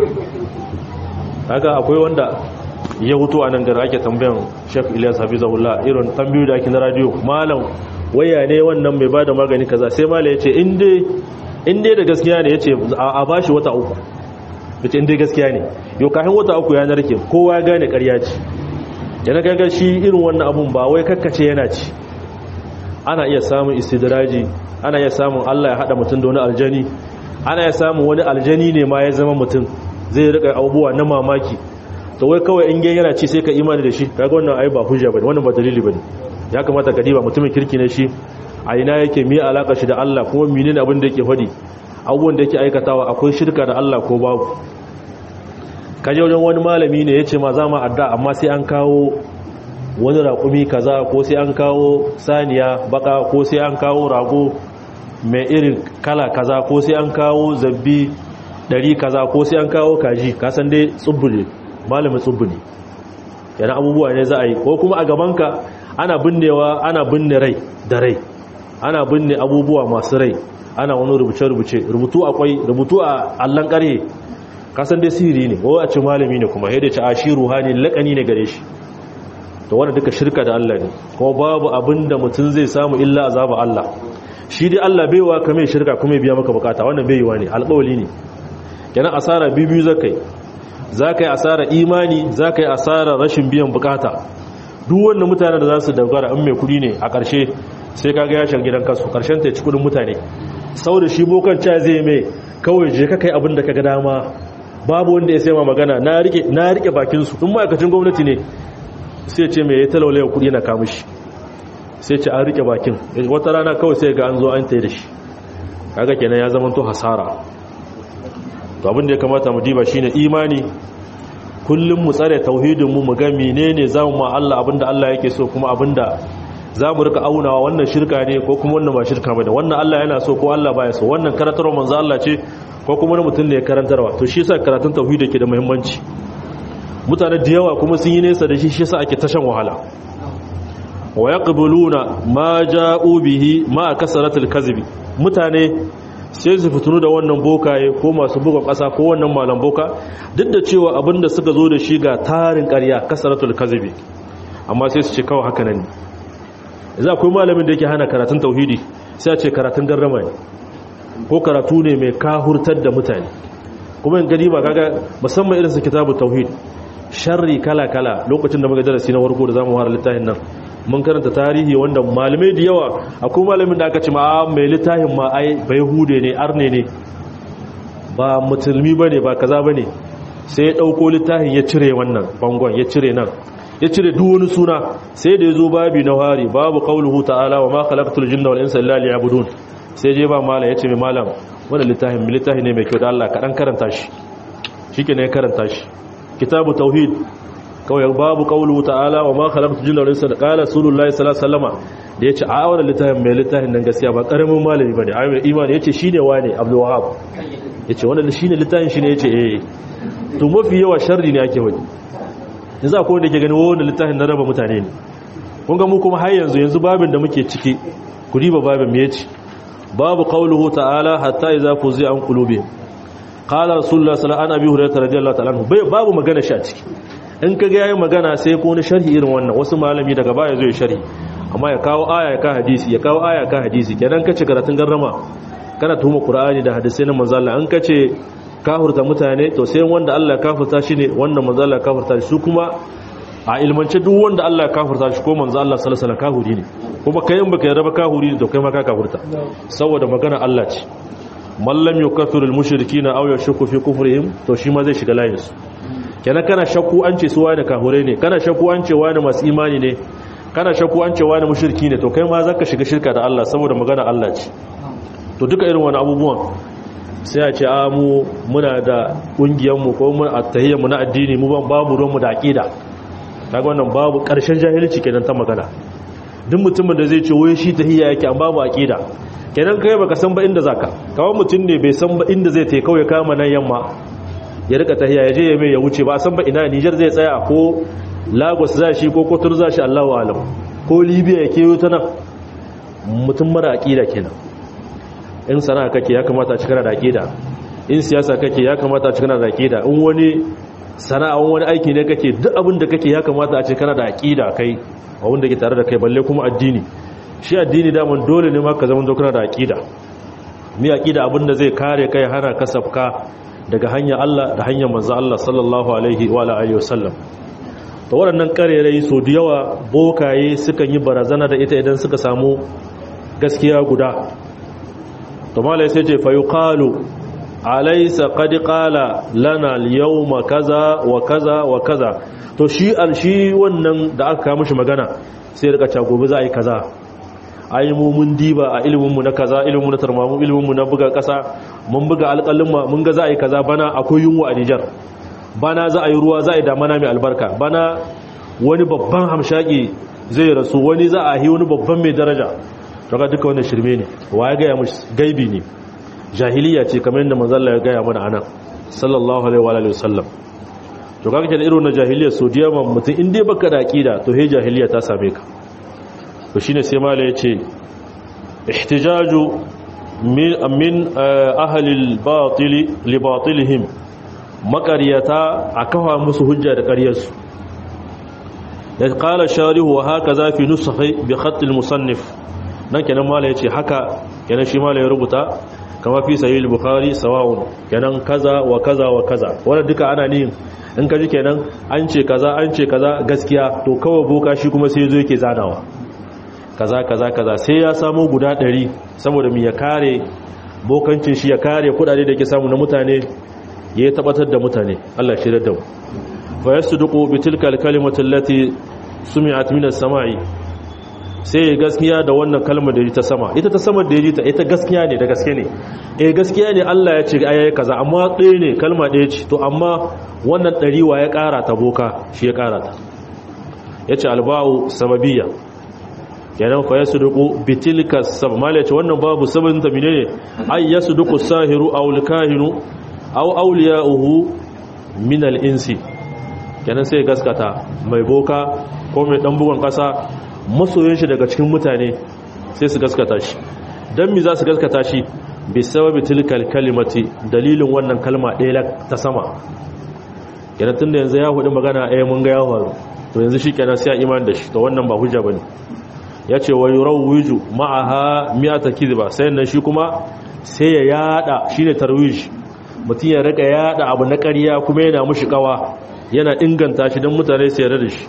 haka akwai wanda ya wuto a nan gara ake tambayan chef ilyas hafizahullah irin tambayoyi da ake na radio malam waya ne wannan mai bada magani kaza sai malam ya ce in dai da gaskiya ne ya ce a bashi wata uku ya ce in dai gaskiya ne yau kafin wata uku ya narke kowa ya gane karya ce yana gaga shi irin wannan abun ba wai kakkace yana ci ana iya samun istidraji ana iya samun allah ya haɗa mutum da wani aljani ana iya samun wani aljani ne ma ya zama mutum zai rika abubuwa na mamaki to wai kawai in yana ci sai ka imani da shi kaga wannan ai ba hujja bane wannan ba dalili bane ya kamata ka diba mutumin kirki ne shi a ina yake mi alaka shi da Allah kuma menene abin da yake fadi abubuwan da yake aikatawa akwai shirka da Allah ko babu kaje wajen wani malami ne yace ma za mu adda amma sai an kawo wani raƙumi kaza ko sai an kawo saniya baka ko sai an kawo rago mai irin kala kaza ko sai an kawo zabbi dari kaza ko sai an kawo kaji kasan dai tsubbu ne malamin tsubbu ne yana abubuwa ne za a yi ko kuma a gabanka ana binnewa ana binne rai da rai ana binne abubuwa masu rai ana wani rubuce-rubuce rubutu akwai rubutu a allon ƙarhe kasan dai sihiri ne ko a ce malami ne kuma yadda ce a shi ruhani laƙani ne gare shi to wanda duka shirka da Allah ne kuma babu abin da mutum zai samu illa azaba Allah shi dai Allah baiwa ka mai shirka kuma biya maka bukata wannan baiwa ne alƙawali ne kenan asara biyu zakai zaka yi asara imani zaka yi asara rashin biyan bukata duk wanda mutanen da za su dogara in mai kudi ne a ƙarshe sai kaga ya shiga gidan kasu ƙarshen ta ci kudin mutane saboda shi bokan ca zai mai kawai je ka kai abin da ka ga dama babu wanda ya sai ma magana na rike na rike bakin su in ma'aikacin gwamnati ne sai ce mai ya talaulaya kudi na kamushi sai ce an rike bakin wata rana kawai sai ga an zo an tayi da shi kaga kenan ya zama to hasara to abin da ya kamata mu diba shine imani kullum mu tsare tauhidin mu mu ga menene zamu ma Allah abinda Allah yake so kuma abinda zamu rika aunawa wannan shirka ne ko kuma wannan ba shirka bane wannan Allah yana so ko Allah baya so wannan karantarwa manzo Allah ce ko kuma wani mutum ne ya karantarwa to shi yasa karatun tauhid yake da muhimmanci mutane da yawa kuma sun yi nesa da shi shi yasa ake tashan wahala wa yaqbuluna ma ja'u bihi ma kasaratul kadhibi mutane sai su fitunu da wannan bokaye ko masu buga ƙasa ko wannan malam boka duk da cewa abinda suka zo da shi ga tarin ƙarya kasaratul kadhibi amma sai su ce kawai haka nan ne za akwai malamin da yake hana karatun tauhidi sai a ce karatun garrama ne ko karatu ne mai kahurtar da mutane kuma in gani ba kaga musamman irin su kitabu tauhid sharri kala kala lokacin da muka darasi na warko da zamu fara littafin nan mun karanta tarihi wanda malamai da yawa akwai malamin da aka ce ma mai littafin ma ai bai hude ne arne ne ba musulmi bane ba kaza bane sai ya dauko littafin ya cire wannan bangon ya cire nan ya cire duk wani suna sai da yazo babi na hari babu qauluhu ta'ala wa ma khalaqtul jinna wal insa illa liya'budun sai je ba malam yace mai malam wannan littafin mai littafi ne mai kyau da Allah ka dan karanta shi shikenan ya karanta shi kitabu tauhid kawai babu kaulu ta'ala wa ma khalaqtu jinna wal insa qala rasulullahi sallallahu alaihi wasallama da yace a wannan littafin mai littafin nan gaskiya ba karamin malami bane ayyul imani yace shine wane abdul wahab yace wannan shine littafin shine yace eh to mafi yawa sharri ne ake wani yanzu akwai wanda ke gani wannan littafin na raba mutane ne kun ga mu kuma har yanzu yanzu babin da muke ciki ku riba babin me yace babu qauluhu ta'ala hatta idza fuzi an qulubihim qala rasulullah sallallahu alaihi wasallam an abi hurairah radiyallahu ta'ala anhu babu magana shi a ciki in ka ga yayin magana sai ko wani sharhi irin wannan wasu malami daga baya zai sharhi amma ya kawo aya ya ka hadisi ya kawo aya ka hadisi kenan kace karatun garrama kana tuhuma qur'ani da hadisi na manzo Allah an kace kafurta mutane to sai wanda Allah kafurta shi ne wanda manzo Allah kafurta shi su kuma a ilmance duk wanda Allah kafurta shi ko manzo Allah sallallahu alaihi wasallam kafuri ne kuma kai in baka yarda ba kafuri ne to kai ma ka kafurta saboda magana Allah ce man lam yukaffirul mushrikeena aw yashku fi kufrihim to shi ma zai shiga layin su kenan kana shakku an ce su wani kahure ne kana shakku an ce wani masu imani ne kana shakku an ce wani mushriki ne to kai ma zaka shiga shirka da Allah saboda magana Allah ce to duka irin wani abubuwan sai a ce a mu muna da kungiyar mu ko mun attahiyyar mu na addini mu ban babu ruwan mu da aqida kaga wannan babu karshen jahilci kenan ta magana duk mutumin da zai ce wai shi tahiyya yake an babu aqida kenan kai baka san ba inda zaka kawai mutum ne bai san ba inda zai tai kawai kama nan yamma ya rika tahiya ya je ya mai ya wuce ba san ba ina Niger zai tsaya ko Lagos za shi ko Kotor za shi Allahu alam ko Libya ya keyo ta nan mutum mara aqida kenan in sana'a kake ya kamata a cikana da aqida in siyasa kake ya kamata a cikana da aqida in wani sana'a wani aiki ne kake duk abin da kake ya kamata a cikana da aqida kai a wanda ke tare da kai balle kuma addini shi addini daman dole ne ma ka zama dokuna da aqida mi aqida abin da zai kare kai hana kasafka daga hanyar Allah da hanyar manzo Allah sallallahu alaihi wa alihi wasallam to waɗannan karerai so da yawa bokaye sukan yi barazana da ita idan suka samu gaskiya guda to malai sai ce fa yuqalu alaysa qad qala lana al-yawma kaza wa kaza wa kaza to shi al shi wannan da aka kawo mishi magana sai rika ta gobe za a yi kaza ai mu mun diba a iliminmu na kaza iliminmu na tarmamu iliminmu na buga kasa mun buga alƙalin mun ga za a yi kaza bana akwai yunwa a Nijar bana za a yi ruwa za a yi damana mai albarka bana wani babban hamshaki zai rasu wani za a yi wani babban mai daraja daga duka wannan shirme ne wa ya gaya mushi gaibi ne jahiliya ce kamar yadda manzalla ya gaya mana anan sallallahu alaihi wa alihi wasallam to kaga kenan irin na jahiliya so diya mutum in dai baka da aqida to he jahiliya ta same ka to shine sai mala yace ihtijaju min min ahli al-batil li batilihim makariyata akawa musu hujja da ƙaryarsu ya qala sharihu wa hakaza fi nusakhi bi khatt al-musannif nan kenan mala yace haka kenan shi mala ya rubuta kama fi sahih al-bukhari sawa'un kenan kaza wa kaza wa kaza wannan duka ana nihin in ka ji kenan an ce kaza an ce kaza gaskiya to kawai boka shi kuma sai zo yake zanawa kaza kaza kaza sai ya samu guda 100 saboda mu ya kare bokancin shi ya kare kudade da ke samu na mutane ya tabbatar da mutane Allah shi da mu fa yasduqu bi tilka al-kalimati allati sumi'at min as-sama'i sai gaskiya da wannan kalmar da ta sama ita ta sama da ya ji ta ita gaskiya ne da gaske ne eh gaskiya ne Allah ya ce ayayi kaza amma ɗaya ne kalma ɗaya ce to amma wannan ɗariwa ya ƙara ta boka shi ya ƙara ta ya ce alba'u sababiyya kenan fa yasu duku bitilka sab mala ce wannan babu sababin ta menene ay yasu duku sahiru aw alkahinu aw awliya'uhu min al-insi kenan sai gaskata mai boka ko mai dan bugun kasa masoyin shi daga cikin mutane sai su gaskata shi dan mi za su gaskata shi bi sababi tilkal kalimati dalilin wannan kalma ɗaya ta sama kenan tunda yanzu ya hudu magana ɗaya mun ga ya faru to yanzu shi kenan sai iman da shi to wannan ba hujja bane ya ce wa yurawwiju ma'aha mi'ata kidba sai nan shi kuma sai ya yada shine tarwij mutum ya rika yada abu na ƙarya kuma yana mushi kawa yana inganta shi don mutane su yarda da shi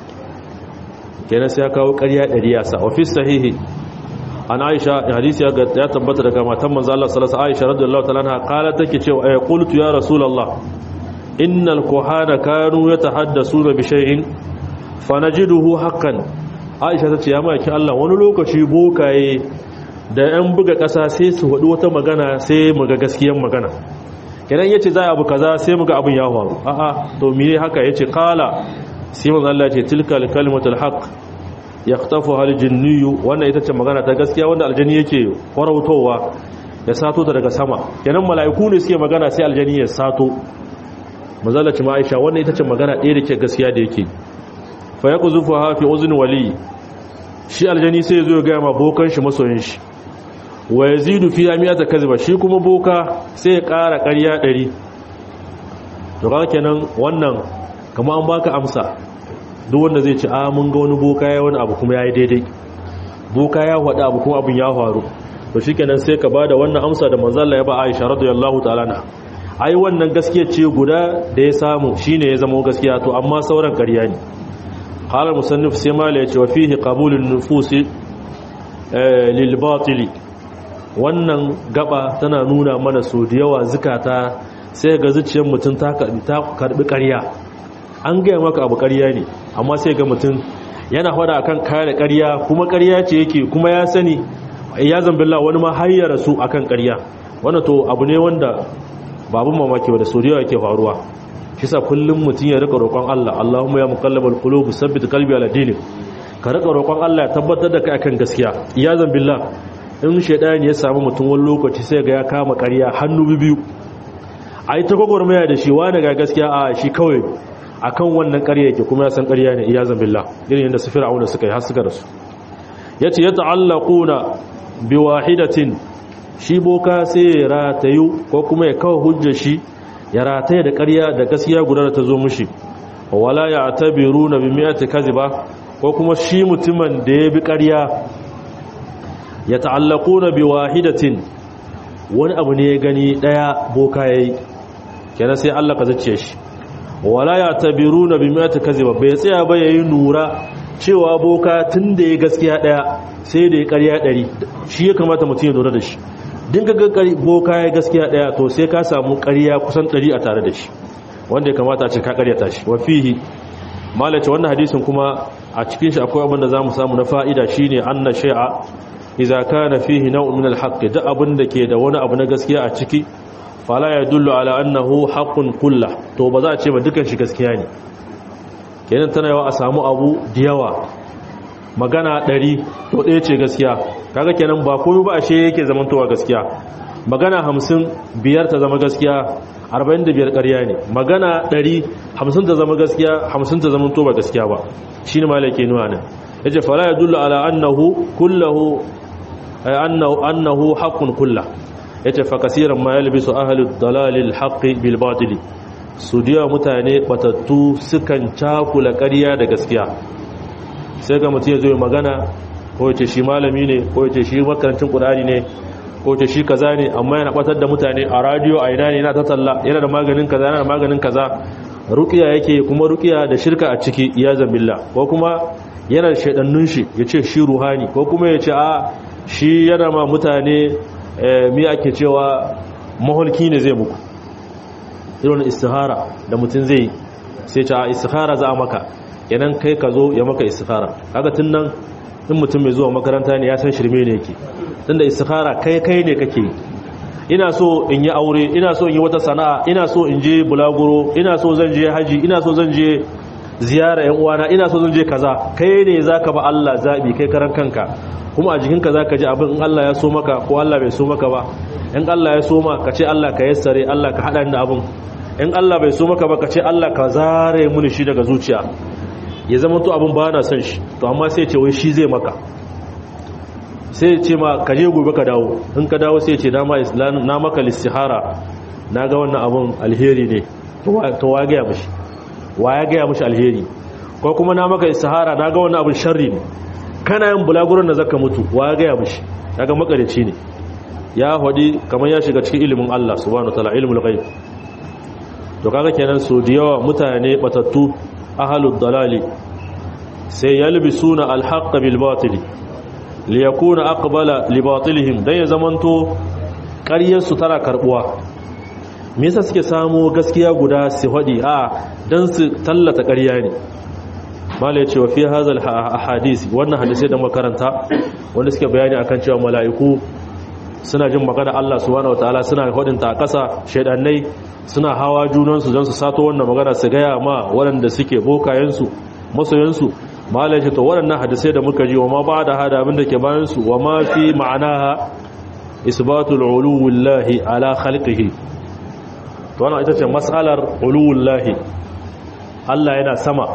kenan sai ya kawo ƙarya ɗari ya sa ofis sahihi an aisha hadisi ya tabbata daga matan manzo Allah sallallahu alaihi aisha radiyallahu ta'ala anha qala take cewa ay qultu ya rasulullah innal kuhana kanu yatahaddasuna bi shay'in fanajiduhu haqqan aisha tace ya maki Allah wani lokaci bokaye da yan buga ƙasa sai su wadi wata magana sai mu ga gaskiyar magana idan yace za abu kaza sai mu ga abin ya faru a'a to mene haka yace qala sai manzo Allah ce tilkal kalimatul haqq yaqtafuha aljinniyu wannan ita ce magana ta gaskiya wanda aljani yake farautowa ya sato ta daga sama kenan mala'iku ne suke magana sai aljani ya sato manzo Allah ce ma Aisha wannan ita ce magana ɗaya da ke gaskiya da yake fa yaqzufuha fi uzni wali shi aljani sai ya zo ya ga ma bokan shi masoyin shi wa yazidu fi amiyata kaziba shi kuma boka sai ya ƙara ƙarya 100 to kaga kenan wannan kama an baka amsa duk wanda zai ci a mun ga wani boka ya wani abu kuma ya yi daidai boka ya faɗi abu kuma abin ya faru to shi kenan sai ka ba da wannan amsa da manzala ya ba aisha radiyallahu ta'ala na ai wannan gaskiya ce guda da ya samu shine ya zama gaskiya to amma sauran ƙarya ne qala musannif sai mala ya ce wa fihi qabulun nufusi lil batili wannan gaba tana nuna mana so da yawa zukata sai ga zuciyar mutum ta karbi ƙarya an gaya maka abu ƙarya ne amma sai ga mutum yana fada akan kare ƙarya kuma ƙarya ce yake kuma ya sani ya zambilla wani ma har ya rasu akan ƙarya wannan to abu ne wanda babu mamaki ba da so yake faruwa shi sa kullum mutum ya rika roƙon Allah Allahumma ya muqallibal qulub sabbit qalbi ala dinik ka rika roƙon Allah ya tabbatar da kai akan gaskiya ya zambilla in shedani ya samu mutum wani lokaci sai ga ya kama ƙarya hannu biyu ai ta gwagwarmaya da shi wani ga gaskiya a shi kawai akan wannan ƙarya yake kuma ya san ƙarya ne iyazan billah irin yadda su fir'auna suka yi har suka rasu yace ya ta'allaquna bi wahidatin shi boka sai ya ratayu ko kuma ya kawo hujjar shi ya rataya da ƙarya da gaskiya guda da ta zo mushi wala ya'tabiruna bi mi'ati kaziba ko kuma shi mutumin da ya bi ƙarya ya ta'allaquna bi wahidatin wani abu ne ya gani daya boka yayi kenan sai Allah ka zace shi wala ya tabiru na bi mata kaziba bai tsaya ba yayi nura cewa boka tun da ya gaskiya daya sai da ya karya dari shi ya kamata mutum ya lura da shi din ga boka ya gaskiya daya to sai ka samu karya kusan dari a tare da shi wanda ya kamata a ce ka karyata shi wa fihi malace wannan hadisin kuma a cikin shi akwai abin da zamu samu na fa'ida shine anna shay'a idza kana fihi naw'un min al-haqq da abin da ke da wani abu na gaskiya a ciki fala ya dullu ala annahu haqqun kullah to ba za a ce ba dukan shi gaskiya ne kenan tana yawa a samu abu da yawa magana ɗari to ɗaya ce gaskiya kaga kenan ba komai ba ashe yake zamantowa gaskiya magana hamsin biyar ta zama gaskiya arba'in da biyar ƙarya ne magana ɗari hamsin ta zama gaskiya hamsin ta zama ba gaskiya ba shi ne malake nuna nan ya ce fala ya dullu ala annahu kullahu annahu haqqun kullah ya ce fakasiran ma yalbisu ahalud dalalil haqqi bil batili su diya mutane batattu sukan cakula ƙarya da gaskiya sai ga mutum ya zo magana ko ya ce shi malami ne ko ya ce shi makarancin ƙudari ne ko ce shi kaza ne amma yana batar da mutane a radio a ina ne yana ta talla yana da maganin kaza yana da maganin kaza ruqiya yake kuma ruqiya da shirka a ciki ya zambilla ko kuma yana da shaidannun shi yace shi ruhani ko kuma yace a shi yana ma mutane mi ake cewa maholki ne zai muku irin istihara da mutum zai sai ce a istihara za a maka yanan kai ka zo ya maka istihara kaga tun nan in mutum mai zuwa makaranta ne ya san shirme ne yake tunda istihara kai kai ne kake ina so in yi aure ina so in yi wata sana'a ina so in je bulaguro ina so zan je haji ina so zan je ziyara yan uwana ina so zan je kaza kai ne zaka ba Allah zabi kai karan kanka kuma a jikinka zaka ji abin in Allah ya so maka ko Allah bai so maka ba in Allah ya so ma ka ce Allah ka yassare Allah ka hada da abin in Allah bai so maka ba ka ce Allah ka zare muni shi daga zuciya ya zama to abin ba na son shi to amma sai ce wai shi zai maka sai ce ma ka je gobe ka dawo in ka dawo sai ce na maka listihara na ga wannan abin alheri ne to wa gaya mashi wa ya gaya mashi alheri ko kuma na maka istihara na ga wannan abin sharri ne kana yin bulaguron da zaka mutu wa ya gaya mashi daga makarici ne ya hadi kamar ya shiga cikin ilimin Allah subhanahu wataala ilmul ghaib to kaga kenan so da yawa mutane batattu ahlud dalali sai yalbisuna alhaqq bil batil liyakuna aqbala li batilihim dan ya zamanto ƙaryar su tana karbuwa me yasa suke samu gaskiya guda su hadi a dan su tallata ƙarya ne mala yace wa fi hadha ahadith wannan hadisi da makaranta wanda suke bayani akan cewa mala'iku suna jin magana Allah subhanahu wataala suna hodinta a ƙasa shaidannai suna hawa junansu don su sato wannan magana su gaya ma waɗanda suke bokayensu masoyansu malai ce to waɗannan hadisai da muka ji wa ma ba da hada abinda ke bayansu wa ma fi ma'anaha isbatul uluwullahi ala khalqihi to wannan ita ce mas'alar uluwullahi Allah yana sama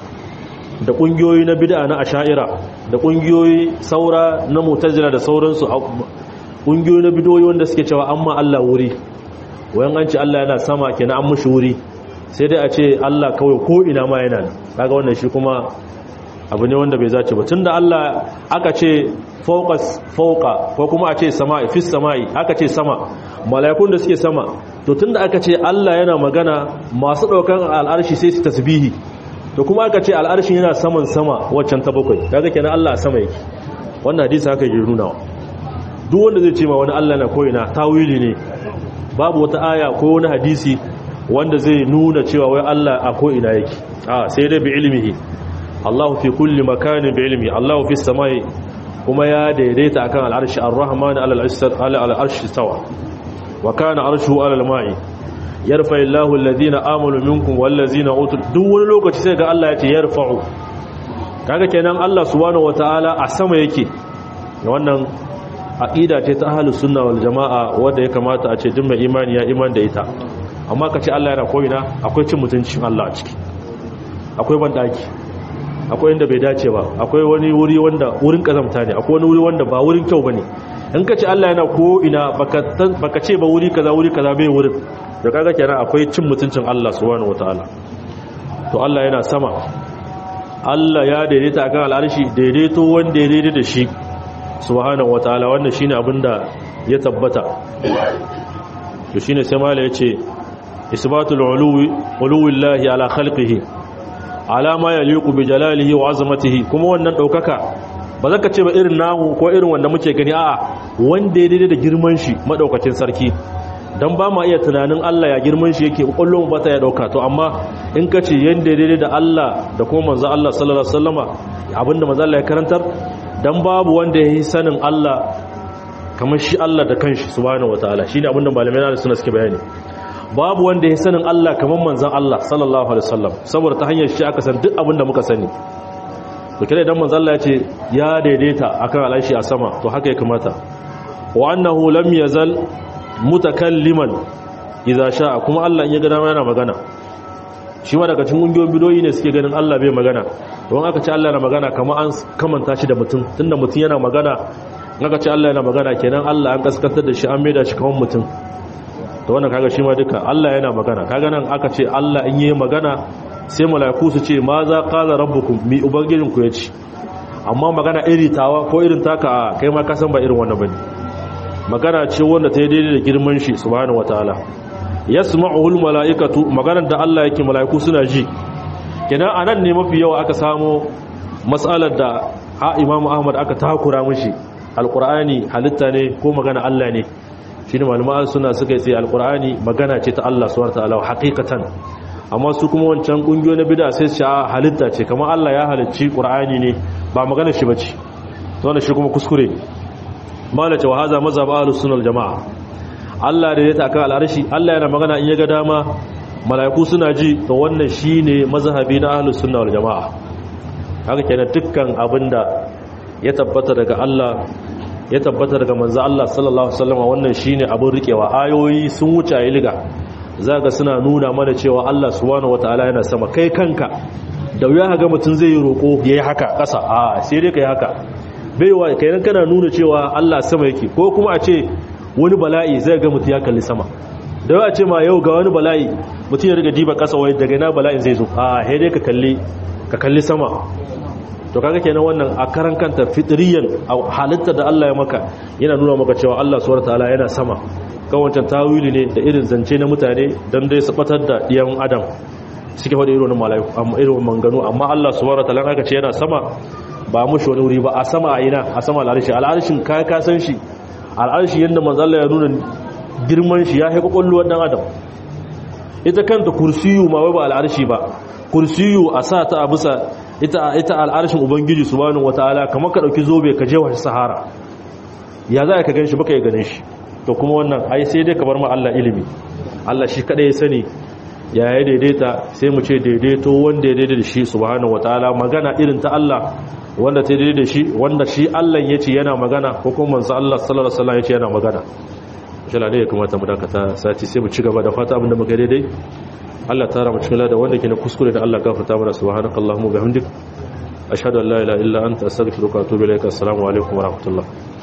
da ƙungiyoyi na bid'a na asha'ira da ƙungiyoyi saura na mu'tazila da sauransu ƙungiyoyi na bidoyi wanda suke cewa amma Allah wuri wayan an ce Allah yana sama kenan an mushi wuri sai dai a ce Allah kawai ko ina ma yana kaga wannan shi kuma abu ne wanda bai zace ba tunda Allah aka ce fawqas fawqa ko kuma a ce sama'i fis sama'i aka ce sama mala'ikun da suke sama to tunda aka ce Allah yana magana masu daukan al'arshi sai su tasbihi to kuma aka ce al'arshin yana saman sama waccan ta bakwai kaga kenan Allah a sama yake wannan hadisi haka yake nuna duk wanda zai ce ma wani Allah na koyina tawili ne babu wata aya ko wani hadisi wanda zai nuna cewa wai Allah a ko'ina yake a sai dai bi ilmihi Allahu fi kulli makanin bi ilmi Allahu fi samai kuma ya daidaita akan al'arshi ar-rahman ala al'arshi tawa wa kana arshuhu ala al-ma'i yarfa Allahu alladhina amanu minkum wal ladzina utul duk wani lokaci sai ga Allah ya ce yarfa'u kaga kenan Allah subhanahu wataala a sama yake wannan aqida ce ta ahlus sunna wal jamaa wanda ya kamata a ce duk mai imani ya iman da ita amma ka ce Allah yana koyina akwai cin mutuncin Allah a ciki akwai bandaki akwai inda bai dace ba akwai wani wuri wanda wurin kazamta ne akwai wani wuri wanda ba wurin kyau bane in ka ce Allah yana ko'ina baka ce ba wuri kaza wuri kaza bai wurin da kaga kenan akwai cin mutuncin Allah subhanahu wataala to Allah yana sama Allah ya daidaita akan al'arshi daidaito wanda ya daidaita da shi subhanahu wataala wannan shine abinda ya tabbata to shine sai mala yace isbatul uluwi uluwillahi ala khalqihi ala ma yaliqu bi jalalihi wa azamatihi kuma wannan daukaka ba zaka ce ba irin namu ko irin wanda muke gani a'a wanda ya daidai da girman shi madaukakin sarki dan ba ma iya tunanin Allah ya girman shi yake kullum ba ta ya dauka to amma in ka ce yanda daidai da Allah da kuma manzo Allah sallallahu alaihi wasallama abinda manzo Allah ya karantar dan babu wanda ya yi sanin Allah kamar shi Allah da kanshi subhanahu wataala shine abinda malamai na suna suke bayani babu wanda ya sanin Allah kamar manzon Allah sallallahu alaihi wasallam saboda ta hanyar shi aka san duk abinda muka sani to kire idan manzon Allah ya ce ya daidaita akan alaishi a sama to haka ya kamata wa annahu lam yazal mutakalliman idza sha'a kuma Allah in ya ga dama yana magana shi ma daga cikin kungiyoyin bidoyi ne suke ganin Allah bai magana don aka ce Allah yana magana kamar an kamanta shi da mutum tunda mutum yana magana aka ce Allah yana magana kenan Allah an kaskantar da shi an maida shi kamar mutum to wannan kaga shi ma duka Allah yana magana kaga nan aka ce Allah in yi magana sai mala'iku su ce ma za qala rabbukum mi ubangijin ku yace amma magana iri tawa ko irin taka kai ma ka san ba irin wannan bane magana ce wanda ta yi daidai da girman shi subhanahu wataala yasma'uhul mala'ikatu maganar da Allah yake mala'iku suna ji kenan anan ne mafi yawa aka samu mas'alar da ha Imam Ahmad aka takura mishi alqur'ani halitta ne ko magana Allah ne shine malaman suna suka yi alqur'ani magana ce ta Allah subhanahu wataala haqiqatan amma su kuma wancan kungiyo na bid'a sai su halitta ce kamar Allah ya halicci qur'ani ne ba magana shi bace to wannan shi kuma kuskure malace wa haza mazhab ahlus sunnah jamaa Allah da ya taka al'arshi Allah yana magana in ya ga dama mala'iku suna ji to wannan shine mazhabi na ahlus sunnah wal jamaa haka kenan dukkan abinda ya tabbata daga Allah ya tabbata daga manzo Allah sallallahu alaihi wasallam wannan shine abin rikewa ayoyi sun wuce ayi liga zaka suna nuna mana cewa Allah subhanahu wataala yana sama kai kanka da wuya ga mutun zai yi roko yayi haka kasa a sai dai kai haka baiwa kai kana nuna cewa Allah sama yake ko kuma a ce wani bala'i zai ga mutum ya kalli sama da yawa ce ma yau ga wani bala'i mutum ya riga diba kasa wai daga ina bala'in zai zo a dai ka kalli ka kalli sama to kaga kenan wannan a karan kanta fitriyan a halitta da Allah ya maka yana nuna maka cewa Allah subhanahu wataala yana sama kan wancan tawili ne da irin zance na mutane dan dai su batar da diyan adam suke faɗi irin malaiku amma irin manganu amma Allah subhanahu wataala aka ce yana sama ba mushi wani wuri ba a sama a ina a sama al'arshi al'arshin ka ka san shi al'arshi yadda manzala ya nuna girman shi ya haika kwallo dan adam ita kanta kursiyu ma wai ba al'arshi ba kursiyu a sa ta a bisa ita ita al'arshin ubangiji subhanahu wataala kamar ka dauki zobe ka je wa sahara ya za ka ganshi baka ya ganin shi to kuma wannan ai sai dai ka bar ma Allah ilimi Allah shi kada ya sani ya ya daidaita sai mu ce daidaito wanda ya daidaita da shi subhanahu wataala magana irin ta Allah wanda ta daidai da shi wanda shi Allah ya ce yana magana ko kuma manzo Allah sallallahu alaihi wasallam ya ce yana magana insha Allah ne ya kamata mu dakata sati sai mu ci gaba da fata abinda muka daidai Allah tara mu cikin da wanda ke na kuskure da Allah gafarta mana subhanakallahumma bihamdik ashhadu an la ilaha illa anta astaghfiruka wa atubu ilaik assalamu alaikum wa rahmatullah